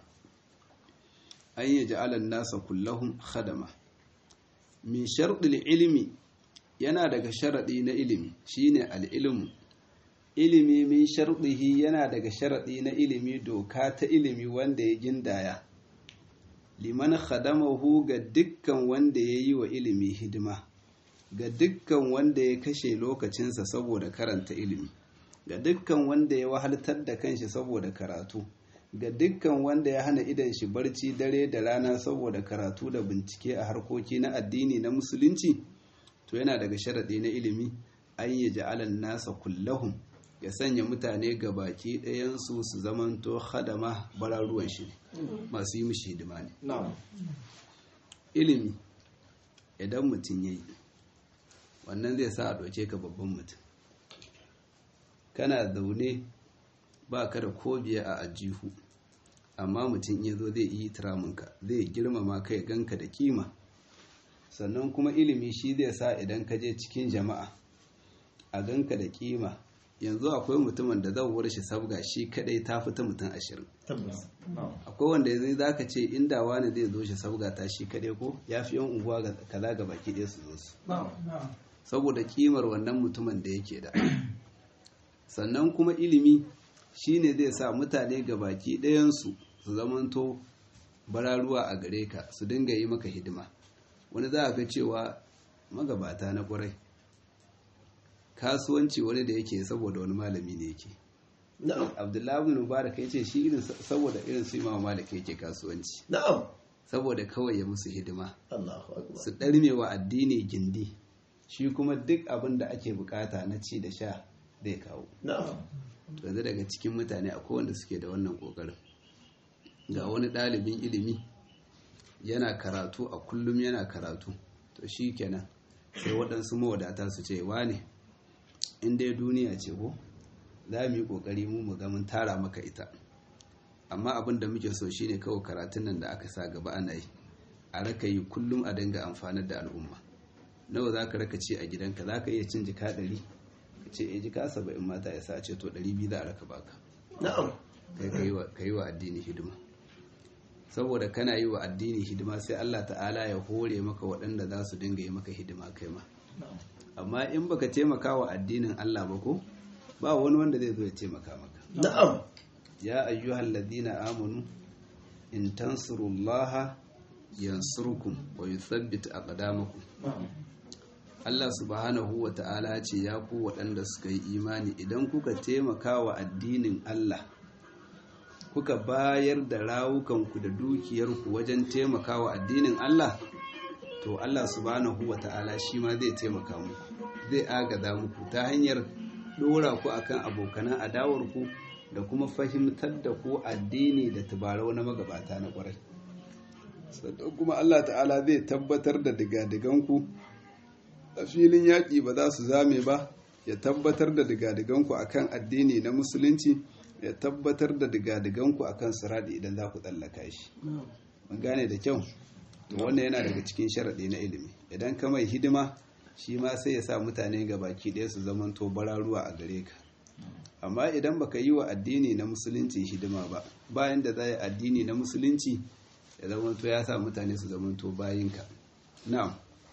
an yi ja'alan nasa kullahum khadama min sharɗil ilmi yana daga sharaɗi na ilimi shine al'ilmu ilimi min sharɗihi yana daga sharaɗi na ilimi doka ta ilimi wanda ya gindaya liman khadamahu ga dukkan wanda ya yi wa ilimi hidima ga dukkan wanda ya kashe lokacinsa saboda karanta ilimi ga dukkan wanda ya wahaltar da kanshi saboda karatu ga dukkan wanda ya hana idan shi barci dare da rana saboda karatu da bincike a harkoki na addini na musulunci to yana daga sharaɗi na ilimi an yi ja'alan nasa kullahum ya sanya mutane ga baki ɗayansu su zamanto hadama bararuwan shi masu yi mishi hidima ne ilimi idan mutum ya yi wannan zai sa a ɗauke ka babban mutum kana zaune ba ka da kobiya a ajihu amma mutum ya zo zai yi turaminka zai girmama kai ganka da kima sannan kuma ilimi shi zai sa idan ka je cikin jama'a a ganka da kima yanzu akwai mutumin da zauwar shi sabga shi kadai ta fita mutum ashirin akwai wanda zai za ka ce inda wani zai zo shi sabga ta shi kadai ko ya fi yan unguwa kaza ga baki ɗaya su zo su saboda kimar wannan mutumin da yake da sannan kuma ilimi shine zai sa mutane ga baki ɗayansu su zamanto bararuwa a gare ka su dinga yi maka hidima wani za a ga cewa magabata na ƙwarai kasuwanci wani da yake saboda wani malami ne yake na'am abdullahi ibn mubarak ya ce shi irin saboda irin su imam malik yake kasuwanci na'am saboda kawai ya musu hidima Allahu akbar su ɗarme wa addini gindi shi kuma duk abin da ake bukata na ci da sha zai kawo na'am to yanzu daga cikin mutane akwai wanda suke da wannan kokarin ga wani ɗalibin ilimi yana karatu a kullum yana karatu to shi kenan sai waɗansu mawadata su ce wane in dai duniya ce ko za mu yi ƙoƙari mu mu ga mun tara maka ita amma abin da muke so shine kawai karatun nan da aka sa gaba ana yi a raka yi kullum a dinga amfanar da al'umma nawa za ka raka ce a gidanka za ka iya cin jika ɗari ka ce e jika saba'in mata ya sa ce to ɗari biyu za a raka baka na'am kai ka yi wa addini hidima saboda kana yi wa addini hidima sai Allah ta'ala ya hore maka waɗanda za su dinga yi maka hidima kai ma amma in baka taimaka wa addinin Allah ba ko ba wani wanda zai zo ya taimaka maka na'am ya ayyuhal ladina amanu in tansurullaha yansurkum wa yuthabbit aqdamakum Allah subhanahu wa ta'ala ce ya ku waɗanda suka yi imani idan kuka taimaka wa addinin Allah kuka bayar da rawukanku da dukiyarku wajen taimaka wa addinin Allah to Allah subhanahu wa ta'ala shi ma zai taimaka muku zai agaza muku ta hanyar ɗora ku akan abokanan adawarku da kuma fahimtar da ku addini da tubarau na magabata na ƙwarai sannan kuma Allah ta'ala zai tabbatar da digadiganku a filin yaƙi ba za su zame ba ya tabbatar da digadiganku akan addini na musulunci ya tabbatar da digadiganku akan siradi idan za ku tsallaka shi mun gane da kyau to wannan yana daga cikin sharaɗi na ilimi idan ka mai hidima shi ma sai ya sa mutane ga baki ɗaya su zamanto bararuwa a gare ka amma idan baka yi wa addini na musulunci hidima ba bayan da za yi addini na musulunci ya zamanto ya sa mutane su zamanto bayinka na'am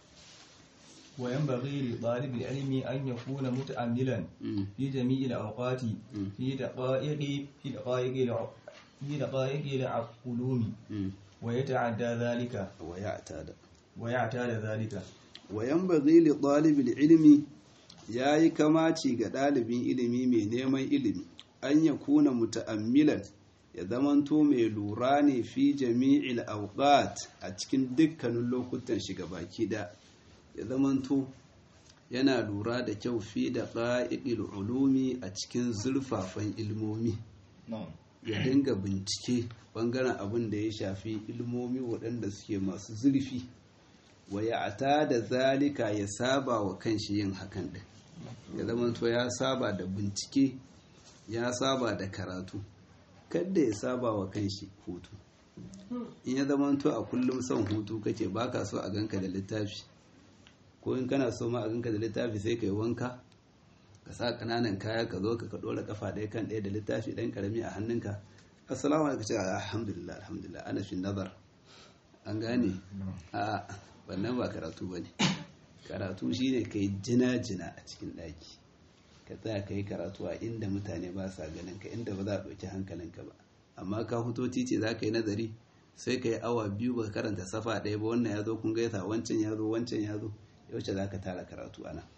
وينبغي لطالب العلم أن يكون متأملا في جميع الأوقات في دقائق في دقائق الع- في دقائق العلوم ويتعدى ذلك ويعتاد ويعتاد ذلك وينبغي لطالب العلم yayi kamaci ga ɗalibin ilimi mai neman ilimi an ya kuna muta'ammilan ya zamanto mai lura ne fi jami'il awqat a cikin dukkanin lokutan shiga baki da ya zamanto yana lura da kyau fi da ƙa'iƙil ulumi a cikin zurfafan ilmomi ya dinga bincike ɓangaren abin da ya shafi ilmomi waɗanda suke masu zurfi wa ya ata da zalika ya saba wa kanshi yin hakan ɗin ya zamanto ya saba da bincike ya saba da karatu kadda ya saba wa kanshi hutu in ya zamanto a kullum son hutu kake baka so a ganka da littafi ko in kana so ma a ganka da littafi sai ka yi wanka ka sa kananan kaya ka zo ka dora kafa ɗaya kan ɗaya da littafi ɗan karami a hannunka assalamu alaikum ce alhamdulillah alhamdulillah ana fi nazar an gane a wannan ba karatu ba ne karatu shine ka yi jina-jina a cikin ɗaki ka tsaya ka yi karatu a inda mutane ba sa ganin ka inda ba za a ɗauki hankalinka ba amma ka huto titi za ka yi nazari sai ka yi awa biyu ba karanta safa ɗaya ba wannan ya zo kun gaisa wancan ya zo wancan ya zo yaushe za ka tara karatu ana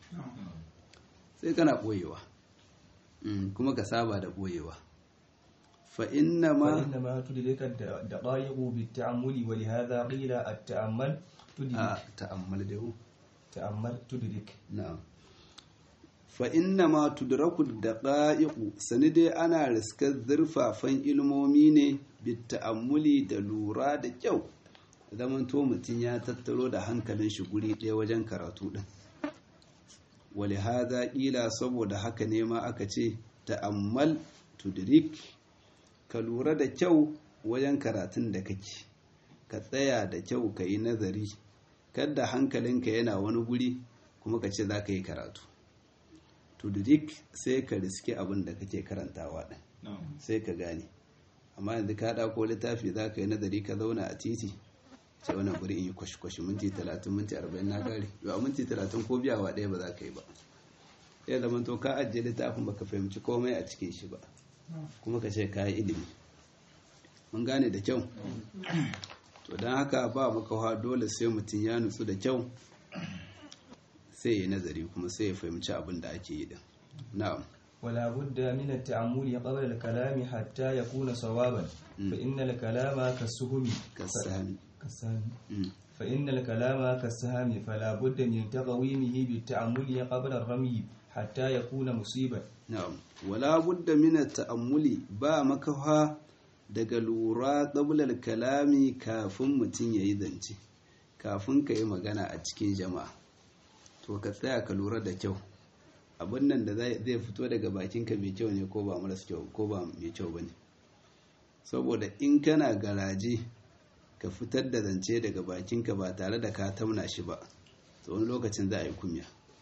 sai kana ɓoyewa kuma ka saba da ɓoyewa fa'inna ma فإنما تدرك الدقائق بالتأمل ولهذا قيل التأمل a تدرك ta'ammal da yau تأمل تدرك na'am fa'inna ma tudraku daƙa'iƙu sani dai ana riskar zurfafan ilmomi ne bitta'ammuli da lura da kyau zamanto mutum ya tattaro da hankalin shi guri ɗaya wajen karatu ɗin wali haza ƙila saboda haka ne ma aka ce ta'ammal tudrik ka lura da kyau wajen karatun da kake ka tsaya da kyau ka yi nazari kadda hankalinka yana wani guri kuma ka ce za ka yi karatu tudrik sai ka riske abin da kake karantawa ɗin sai ka gane amma yanzu ka ɗauko littafi za ka yi nazari ka zauna a titi ce wannan guri in yi kwashi-kwashi minti talatin minti arba'in na gari yau a minti talatin ko biyawa ɗaya ba za ka yi ba sai zama to ka ajiye littafin baka fahimci komai a cikin shi ba kuma ka ce ka yi ilimi mun gane da kyau to don haka ba makawa dole sai mutum ya nutsu da kyau sai ya nazari kuma sai ya fahimci abin da ake yi din na'am ولا بد من التأمل قبل الكلام حتى يكون صوابا فإن الكلام كالسهم kasani كالسهم Mm. فإن الكلام كالسهم فلا بد من تقويمه بالتأمل قبل الرمي حتى يكون مصيبا na'am wala budda min ta'ammuli ba makafa daga lura qabla kalami kafin mutum yayi zance kafin ka yi magana a cikin jama'a to ka tsaya ka lura da kyau abin nan da zai zai fito daga bakinka mai kyau ne ko ba maras kyau ko ba mai kyau bane saboda in kana garaje ka fitar da zance daga bakinka ba tare da ka tauna shi ba to wani lokacin za a yi kunya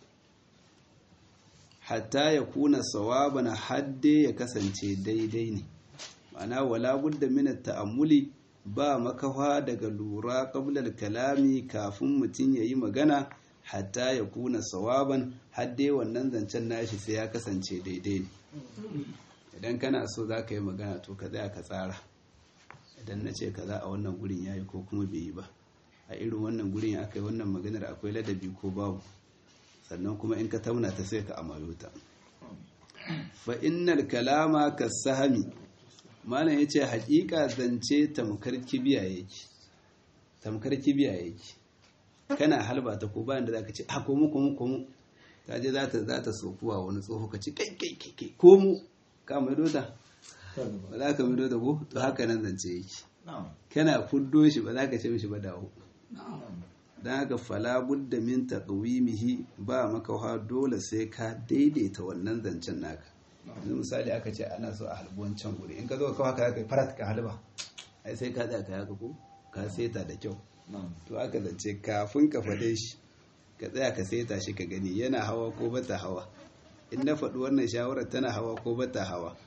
hatta ya kuna sawaban hadde ya kasance daidai ne ma'ana wala budda min ta'ammuli ba makafa daga lura qabla kalami kafin mutum yayi magana hatta ya kuna sawaban hadde wannan zancen nashi sai ya kasance daidai ne idan kana so za ka yi magana to ka tsaya ka tsara idan na ce kaza a wannan gurin yayi ko kuma bai yi ba a irin wannan gurin aka yi wannan maganar akwai ladabi ko babu sannan kuma in ka tauna ta sai ka amayo ta fa innal kalama kasahami malam yace hakika zance tamkar kibiya yake tamkar kibiya yake kana halba ta ko bayan da zaka ce a komu komu komu ta je za ta za ta sokuwa wani tsoho ka ce kai kai kai kai komu ka mai dota ba za ka mai dota ko to haka nan zance yake kana fuddo shi ba za ka ce mishi ba dawo don haka fala budda min taqwimihi ba makawa dole sai ka daidaita wannan zancen naka yanzu misali aka ce ana so a halbi wancan guri in ka zo kawai ka kai farat ka halba ai sai ka tsaya ka yaka ko ka seta da kyau to aka zance kafin ka fade shi ka tsaya ka seta shi ka gani yana hawa ko bata hawa in na faɗi wannan shawarar tana hawa ko bata hawa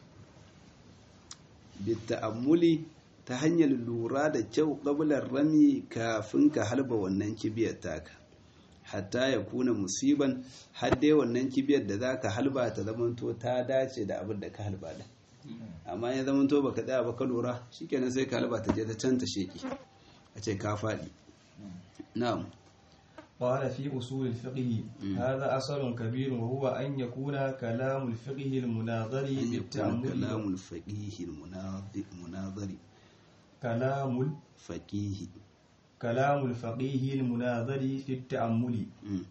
bitta'ammuli ta hanyar lura da kyau ƙabular rami kafin ka halba wannan kibiyar taka hatta ya kuna musiban har dai wannan kibiyar da za ka halba ta zamanto ta dace da abin da ka halba da amma ya zamanto ba ka tsaya ba ka lura shikenan sai ka halba ta je ta can ta sheki a ce ka faɗi na'am قال في أصول الفقه هذا أصل كبير وهو أن يكون كلام الفقه المناظر an yakuna بالتأمل kalamul faqihi munazari كلام faqihi كلام الفقيه المناظر في التأمل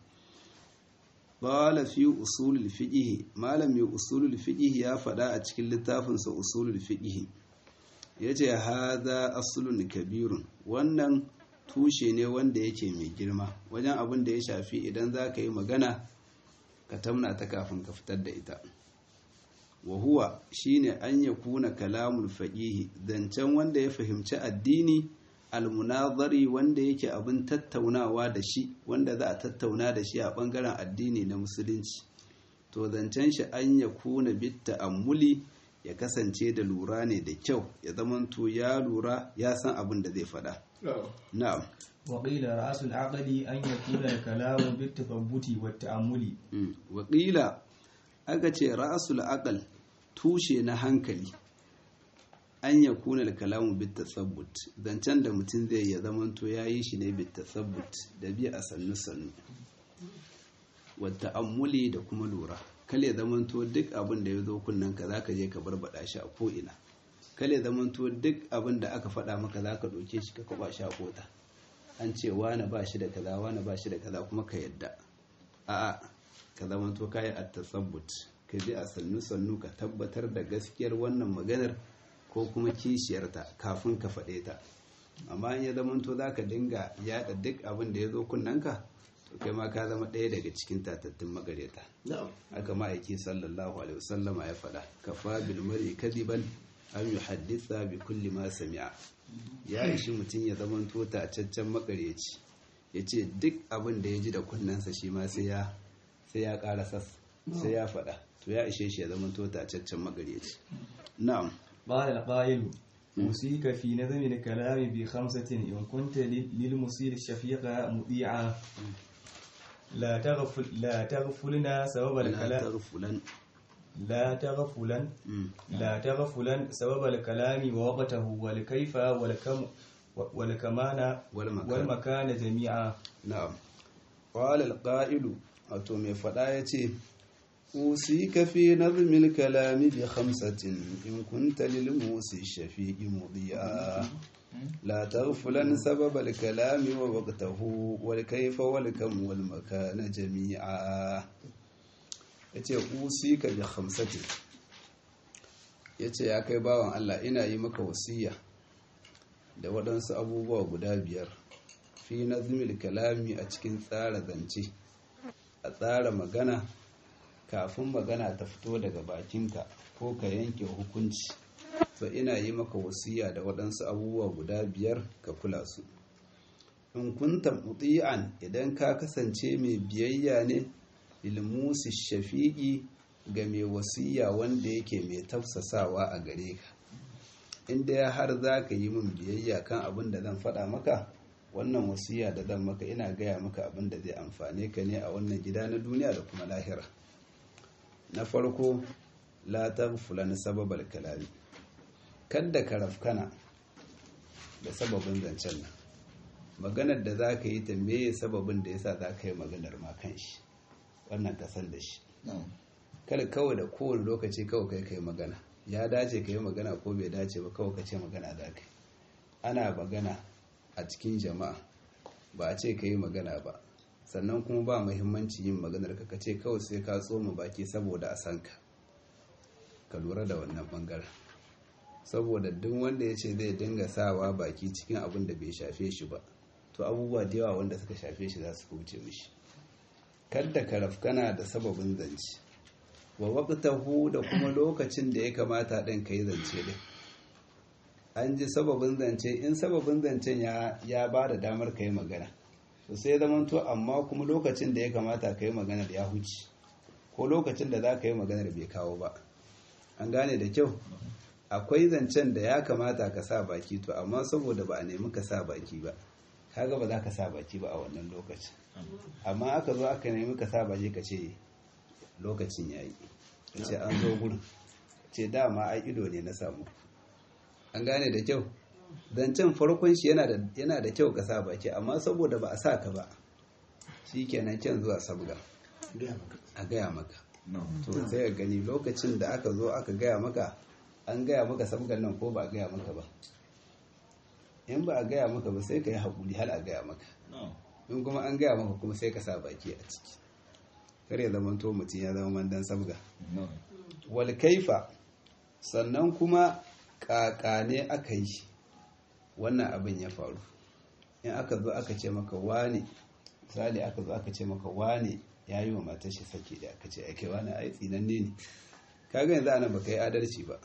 Bala fi usulul fiqh malam mai usulul fiqh ya faɗa a cikin littafinsa usulul fiqh yace hadha aslun kabirun wannan tushe ne wanda yake mai girma wajen abin da ya shafi idan za ka yi magana ka tamna ta kafin ka fitar da ita wa huwa shine an yakuna kalamul faqih zancen wanda ya fahimci addini almunazari wanda yake abin tattaunawa da shi wanda za a tattauna da shi a bangaren addini na musulunci to zancen shi an ya kuna bitta ammuli ya kasance da lura ne da kyau ya zamanto ya lura ya san abin da zai faɗa na'am وقيل رأس العقل أن يكون الكلام بالتثبت والتأمل Mm. wakila aka ce ra'asul aqal tushe na hankali an ya kuna da kalamu bit tasabbut zancen da mutum zai ya zamanto ya yi shi ne bit tasabbut da bi a sannu sannu wa ta'ammuli da kuma lura kale ya zamanto duk abin da ya zo kunnen ka zaka je ka barbada shi a ko ina kale ya zamanto duk abin da aka faɗa maka zaka ɗauke shi ka kwaba shi a kota an ce wane ba shi da kaza wane ba shi da kaza kuma ka yadda a'a ka zamanto kayi a tasabbut ka bi a sannu sannu ka tabbatar da gaskiyar wannan maganar ko kuma kishiyarta kafin ka faɗe ta amma in ya zamanto za ka dinga yaɗa duk abin da ya zo kunnanka to kai ma ka zama ɗaya daga cikin tatattun magareta na'am haka ma'aiki sallallahu alaihi wasallama ya faɗa kafa bil mar'i kadiban an yuhaddisa bi kulli ma sami'a ya ishi mutum ya zamanto tacaccen makareci ya ce duk abin da ya ji da kunnensa shi ma sai ya sai ya ƙara sas sai ya faɗa to ya ishe shi ya zamanto tacaccen makareci na'am قال القائل أوصيك في نظم الكلام بخمسة إن كنت لل- للمصير الشفيق مطيعا لا تغفل لا تغفلنا سبب la الكلام taghfulan لا تغفلن Mm. لا تغفلن سبب الكلام ووقته والكيف والكم والكمان والمكان. والمكان جميعا na'am qala al-qa'ilu wato mai faɗa ya ce usika fi nazmil kalami bi khamsatin in kunta lil musi shafi'i mudiya la taghfulan sabab al kalami wa waqtahu wal kayfa wal kam wal makana jami'a yace usika bi khamsatin yace ya kai bawan Allah ina yi maka wasiya da waɗansu abubuwa guda biyar fi nazmil kalami a cikin tsara zance a tsara magana kafin magana ta fito daga bakinka ko ka yanke hukunci to ina yi maka wasiya da waɗansu abubuwa guda biyar ka kula su in kunta muti'an idan ka kasance mai biyayya ne ilmusi shafi'i ga mai wasiya wanda yake mai tafsasawa a gare ka inda ya har za ka yi min biyayya kan abin da zan faɗa maka wannan wasiya da zan maka ina gaya maka abin da zai amfane ka ne a wannan gida na duniya da kuma lahira na farko la fulan sababal kalami kadda ka rafkana da sababin zancen nan maganar da za ka yi ta meye sababin da yasa za ka yi maganar ma kan shi wannan ka san da shi kada kawai da kowane lokaci kawai kai kai magana ya dace ka yi magana ko bai dace ba kawai ka ce magana za ka yi ana magana a cikin jama'a ba a ce ka yi magana ba sannan kuma ba muhimmanci yin maganar ka ce kawai sai ka tsoma baki saboda a san ka ka lura da wannan bangaren saboda duk wanda ya ce zai dinga sawa baki cikin abin da bai shafe shi ba to abubuwa da yawa wanda suka shafe shi za su wuce mishi kadda ka rafkana da sababin zance wa waqtahu da kuma lokacin da ya kamata ɗin ka yi zance din an ji sababin zance in sababin zancen ya ya ba da damar ka yi magana to sai zaman to amma kuma lokacin da ya kamata ka yi magana ya huce ko lokacin da za ka yi maganar bai kawo ba an gane da kyau akwai zancen da ya kamata ka sa baki to amma saboda ba a nemi ka sa baki ba kaga ba za ka sa baki ba a wannan lokacin amma aka zo aka nemi ka sa baki ka ce lokacin ya yi ka ce an zo gurin ce dama ai ido ne na samu an gane da kyau zancen farkon shi yana da kyau ka sa baki amma saboda ba a sa ka ba shi kenan kyan zuwa sabga a gaya maka to sai ka gani lokacin da aka zo aka gaya maka an gaya maka sabgan nan ko ba a gaya maka ba in ba a gaya maka ba sai ka yi haƙuri har a gaya maka in kuma an gaya maka kuma sai ka sa baki a ciki kar ya zama to mutum ya zama mandan sabga wal kaifa sannan kuma kakane aka yi wannan abin ya faru in aka zo aka ce maka wane misali aka zo aka ce maka wane ya yi wa matar shi sake da aka ce ake wani ai tsinanne ne kaga yanzu ana baka yi adalci ba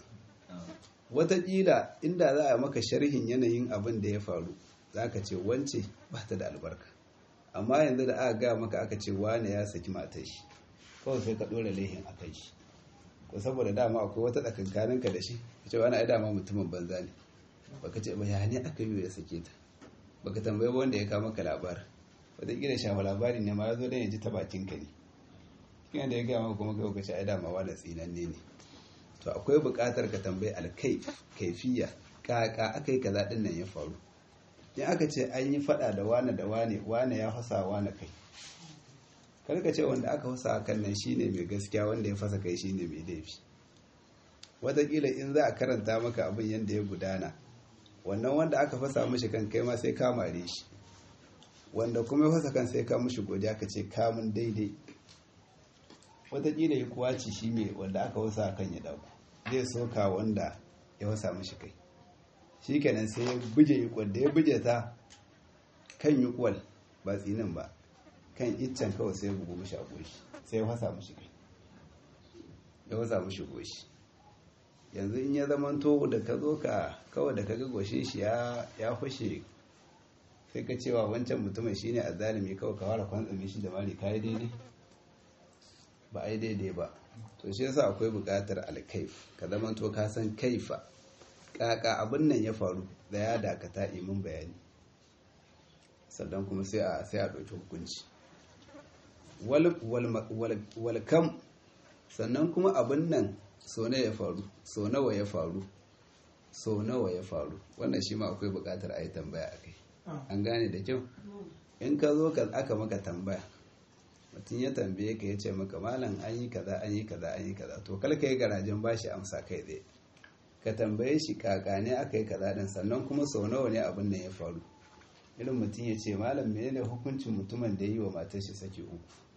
wataƙila inda za a maka sharhin yanayin abin da ya faru za ka ce wance ba ta da albarka amma yanzu da aka gaya maka aka ce wane ya saki matar shi kawai sai ka ɗora laihin a kai shi ko saboda dama akwai wata tsakankaninka da shi ka ce wani ai dama mutumin banza ne baka ce ba ya ne aka yi ya sake ta baka tambayi ba wanda ya kawo maka labarin wataƙila shafa labari ne ma ya zo don ya ji ta bakin ka ne cikin da ya gaya maka kuma kai ka ce ai dama wani tsinanne ne to akwai buƙatar ka tambayi alkaif kaifiya kaka aka yi kaza ɗin nan ya faru in aka ce an yi faɗa da wane da wane wane ya fasa wane kai kar ka ce wanda aka fasa kan nan shine mai gaskiya wanda ya fasa kai shine mai laifi wataƙila in za a karanta maka abin yadda ya gudana wannan wanda aka fasa mashi kan kai ma sai ka mare shi wanda kuma ya fasa kan sai ka mushi godiya ka ce kamun daidai wataƙila ya kuwaci shi mai wanda aka wasa kan ya dauku zai soka wanda ya wasa mashi kai shi kenan sai ya buje yi da ya buje ta kan yi kwal ba tsinin ba kan iccen kawai sai ya bugu mashi a goshi sai ya wasa mashi kai ya wasa mashi goshi yanzu in ya zama to da ka zo ka kawai da ka ga goshe shi ya fashe sai ka cewa wancan mutumin shine a zalimi kawai ka fara kwantsame shi da mari kayi daidai ba a yi daidai ba to shi yasa akwai buƙatar alkaif ka zama to ka san kaifa kaka abin nan ya faru da ya dakata imin bayani sannan kuma sai a sai a ɗauki hukunci wal kam sannan kuma abin nan so na ya faru so nawa ya faru so nawa ya faru wannan shi ma akwai buƙatar a yi tambaya a kai an gane da kyau in ka zo ka aka maka tambaya mutum ya tambaye ka ya ce maka malam an yi kaza an yi kaza an yi kaza to kal ka yi garajen bashi amsa kai tsaye ka tambaye shi kakane aka yi kaza din sannan kuma sau nawa ne abin nan ya faru irin mutum ya ce malam menene hukuncin mutumin da ya yi wa matar shi saki uku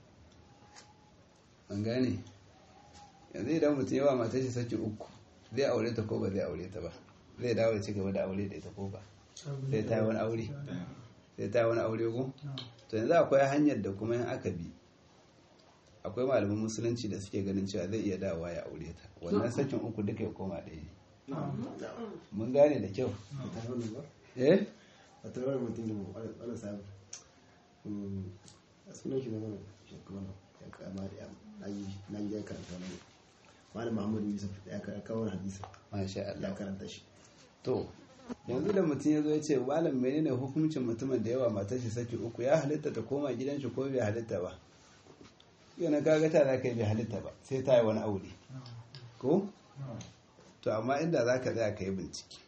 an gane yanzu idan mutum ya wa matar shi saki uku zai aure ta ko ba zai aure ta ba zai dawo ya ci gaba da aure da ita ko ba sai ta yi wani aure sai ta yi wani aure ko to yanzu akwai hanyar da kuma in aka bi akwai malaman musulunci da suke ganin cewa zai iya dawowa ya aure ta wannan sakin uku duka ya koma ɗaya ne mun gane da kyau ta wani ba eh a ta wani mutum da wani sabu a sunan shi na wani shekaru ya kama da na yi na yi karanta wani malam muhammadu yusuf ya kawo wani hadisi masha ya Allah karanta shi to yanzu da mutum ya zo ya ce malam menene hukuncin mutumin da yawa matar shi saki uku ya halitta ta koma gidan shi ko bai halitta ba yana kaga ta za ka yi bai halitta ba sai ta yi wani aure ko to amma inda za ka tsaya ka yi bincike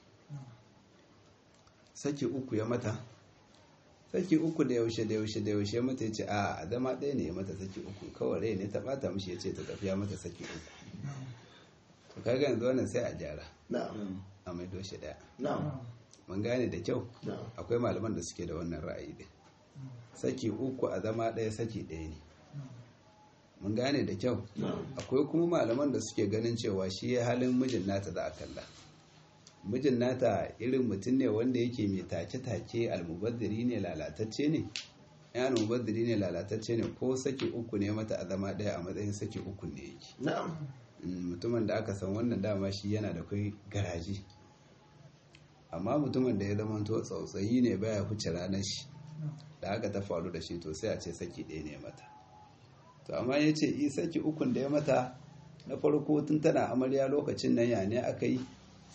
saki uku ya mata saki uku da yaushe da yaushe da yaushe mata ya ce a zama ɗaya ne ya mata saki uku kawai rai ne ta ɓata mishi ya ce ta tafiya mata saki uku to kaga yanzu wannan sai a gyara na'am a maido shi ɗaya na'am mun gane da kyau na'am akwai malaman da suke da wannan ra'ayi din saki uku a zama ɗaya saki ɗaya ne mun gane da kyau akwai kuma malaman da suke ganin cewa shi ya halin mijin nata za a kalla mijin nata irin mutum ne wanda yake mai take-take almubazziri ne lalatacce ne ya almubazziri ne lalatacce ne ko saki uku ne mata a zama ɗaya a matsayin saki uku ne yake na'am Mm, mutumin da aka san wannan dama shi yana da kai garaji amma mutumin da ya zama to tsautsayi ne baya huce ranar shi da haka ta faru da shi to sai a ce saki ɗaya ne mata to amma ya ce i saki ukun da ya mata na farko tun tana amarya lokacin nan ya ne aka yi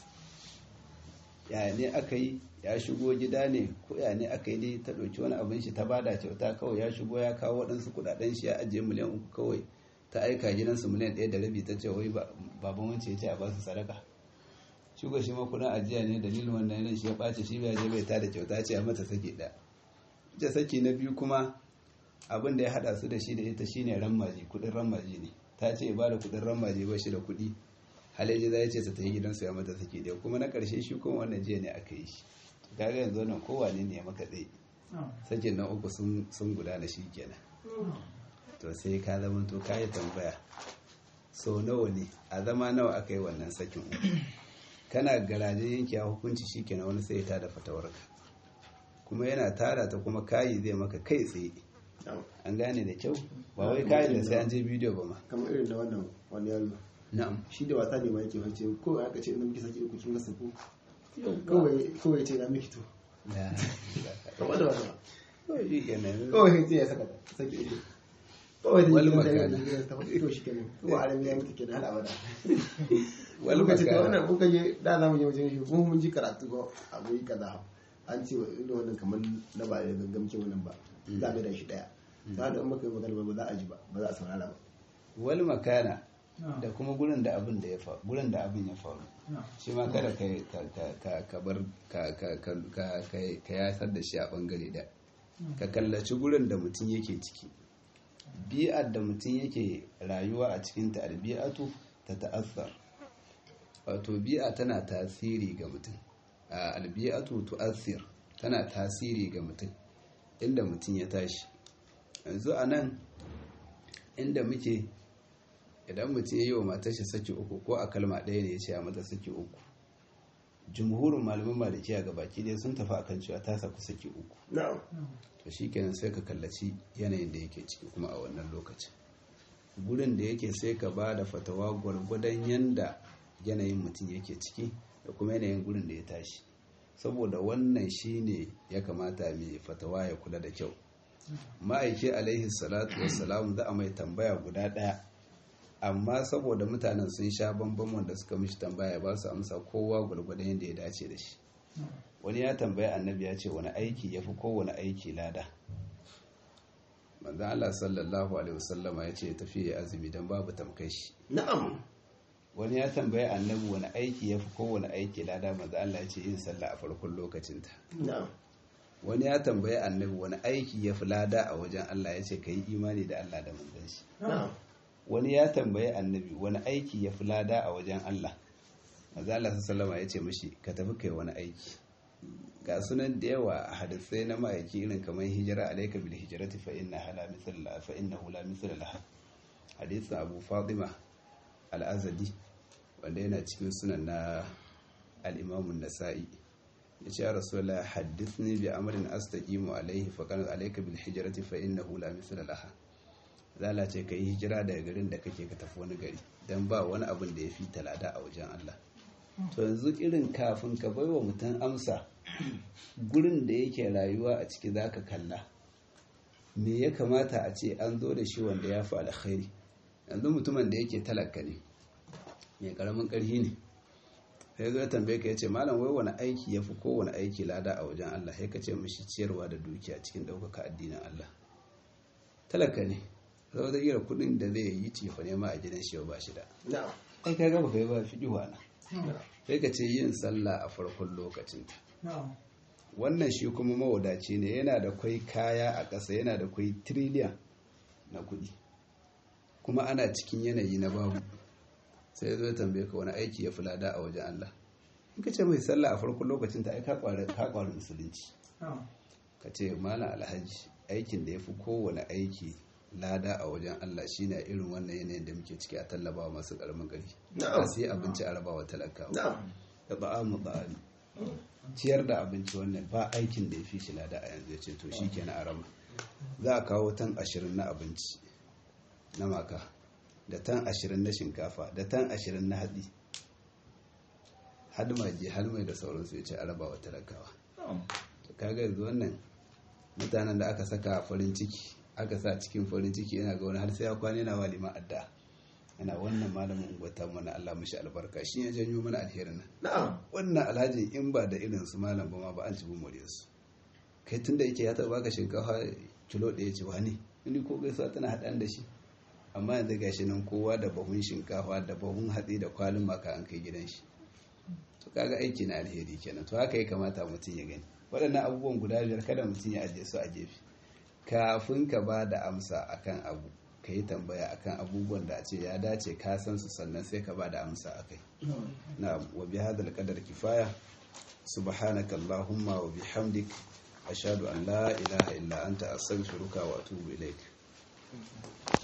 ya ne aka yi ya shigo gida ne ko ya ne aka yi dai ta ɗauki wani abin shi ta bada kyauta kawai ya shigo ya kawo waɗansu kuɗaɗen shi ya ajiye miliyan uku kawai ta aika gidansu miliyan ɗaya da rabi ta ce wai ba- baban wance ya ce a basu sadaka shigo shi ma kudin ajiya ne dalilin wannan yanin shi ya ɓace shi bai je bai tada kyauta ce a mata saki ɗaya ita saki na biyu kuma abin da ya haɗa su da shi da ita shine rammaji kuɗin rammaji ne ta ce ba da kuɗin rammaji ba shi da kuɗi halaji za ya ce ta tafi gidansu ya mata saki ɗaya kuma na ƙarshe shi kuma wannan jiya ne aka yi shi kaga yanzu wannan kowane ne ya maka tsaye sakin na uku sun sun gudana shi kenan to sai ka zama to ka yi tambaya so nawa ne a zama nawa aka yi wannan sakin uku kana garaje yanke a hukunci shi kenan wani sai ya tada fatawarka kuma yana tara ta kuma kayi zai maka kai tsaye na'am an gane da kyau ba wai kayi da sai an je bidiyo ba ma kamar irin da wannan wani yaro na'am shi da wasa ne ma yake wace ko aka ce ina miki saki uku kin gasa ko kawai kawai ce na miki to La- kamar da wasa kawai shi kenan kawai sai ya saka ta saki uku kawai Wal da makana. ya ta to shi kenan ko arami ya mutu kenan har abada Wal wani lokaci makana. ka wannan kuka je da za mu je wajen shi mun mun ji karatu ko a guri kaza an ce wa inda wannan kamar na ba da gangamcin wannan ba za a da shi daya za da in muka yi magana ba za a ji ba ba za a saurara ba wal makana da kuma gurin da abin da ya faru gurin da abin ya faru shi ma kada ka ka ka ka bar ka ka ka ka ka- ka yasar da shi a bangare da ka kallaci gurin da mutum yake ciki bi'ar da mutum yake rayuwa a cikin ta albi'atu ta ta'azzar wato bi'a tana tasiri ga mutum a albi'atu tu'assir tana tasiri ga mutum inda mutum ya tashi yanzu a nan inda muke idan mutum ya yi wa matar shi saki uku ko a kalma ɗaya ne ya ce a mata saki uku jumhurin malaman malikiya ga baki dai sun tafi akan cewa ta saku saki uku na'am to shikenan sai ka kallaci yanayin da yake ciki kuma a wannan lokacin gurin da yake sai ka ba da fatawa gwargwadon yanda yanayin mutum yake ciki da kuma yanayin gurin da ya tashi saboda wannan shine ya kamata mai fatawa ya kula da kyau ma'aiki alaihi salatu wassalam za a mai tambaya guda ɗaya amma saboda mutanen sun sha bambam wanda suka mishi tambaya ba su amsa kowa gwargwadon yadda ya dace da shi wani ya tambayi annabi ya ce wani aiki ya fi kowane aiki lada manzan Allah sallallahu alaihi wasallama ya ce tafiya ya azumi don babu tamkai shi na'am wani ya tambayi annabi wani aiki ya fi kowane aiki lada manzan Allah ya ce yin sallah a farkon lokacinta na'am wani ya tambayi annabi wani aiki ya fi lada a wajen Allah ya ce ka yi imani da Allah da manzon shi na'am wani ya tambayi annabi wani aiki ya fi lada a wajen Allah maza Allah sallama ya ce mashi ka tafi kai wani aiki ga sunan da yawa a hadisai na ma'aiki irin kamar hijira alaika bil hijrati fa inna hala mithla fa innahu la mithla laha hadisin Abu Fatima al-Azadi wanda yana cikin sunan na al-Imam an-Nasa'i yace ya rasulullah haddithni bi amrin astaqimu alayhi fa kana alayka bil hijrati fa innahu la mithla laha zala ce ka yi hijira daga garin da kake ka tafi wani gari don ba wani abin da ya fi talada a wajen Allah to yanzu irin kafin ka bai wa mutum amsa gurin da yake rayuwa a ciki za ka kalla me ya kamata a ce an zo da shi wanda ya fi alkhairi yanzu mutumin da yake talaka ne mai karamin karhi ne sai zo ya tambaye ka ya ce malam wai wani aiki ya fi kowane aiki lada a wajen Allah sai ka ce mishi ciyarwa da dukiya cikin ɗaukaka addinin Allah talaka ne zama da iya kudin da zai yi cifa nema a gidan shi ba shi da na'am ai ka gaba kai ba fi diwa na sai ka ce yin sallah a farkon lokacin wannan shi kuma mawadaci ne yana da kwai kaya a ƙasa yana da kwai triliyan na kudi kuma ana cikin yanayi na babu sai ya zo ya tambaye ka wani aiki ya fi lada a wajen Allah in ka ce mai sallah a farkon lokacin ta ai ka kwari musulunci ka ce malam alhaji aikin da ya fi kowane aiki lada a wajen Allah shine irin wannan yanayin da muke ciki a tallabawa masu karamin gari Na'am. a sai abinci a rabawa talakawa na'am da ba'amu ba'ani ciyar da abinci wannan ba aikin da ya fi shi lada a yanzu ya ce to shi kenan a rama za a kawo tan ashirin na abinci na maka da tan ashirin na shinkafa da tan ashirin na hatsi hadmaje halmai da sauransu ya ce a rabawa talakawa to kaga yanzu wannan mutanen da aka saka farin ciki aka sa cikin farin ciki yana ga wani har sai ya kwana yana wa liman adda yana wannan malamin ungwata mana Allah mishi albarka shi ya janyo mana alherin nan na'am wannan alhaji in ba da irin su malam ba ma ba an ci bu more su kai tunda yake ya taba baka shinkafa kilo ɗaya ce wani ni ko gaisuwa tana haɗan da shi amma yanzu gashi nan kowa da bahun shinkafa da bahun hatsi da kwalin maka an kai gidan shi to kaga aiki na alheri kenan to haka ya kamata mutum ya gani waɗannan abubuwan guda biyar kada mutum ya ajiye su a gefe kafin ka ba da amsa akan abu ka yi tambaya akan abubuwan da a ce ya dace ka san su sannan sai ka ba da amsa akai na wa bi hadal qadar kifaya subhanaka allahumma wa bihamdik ashhadu an la ilaha illa anta astaghfiruka wa atubu ilaik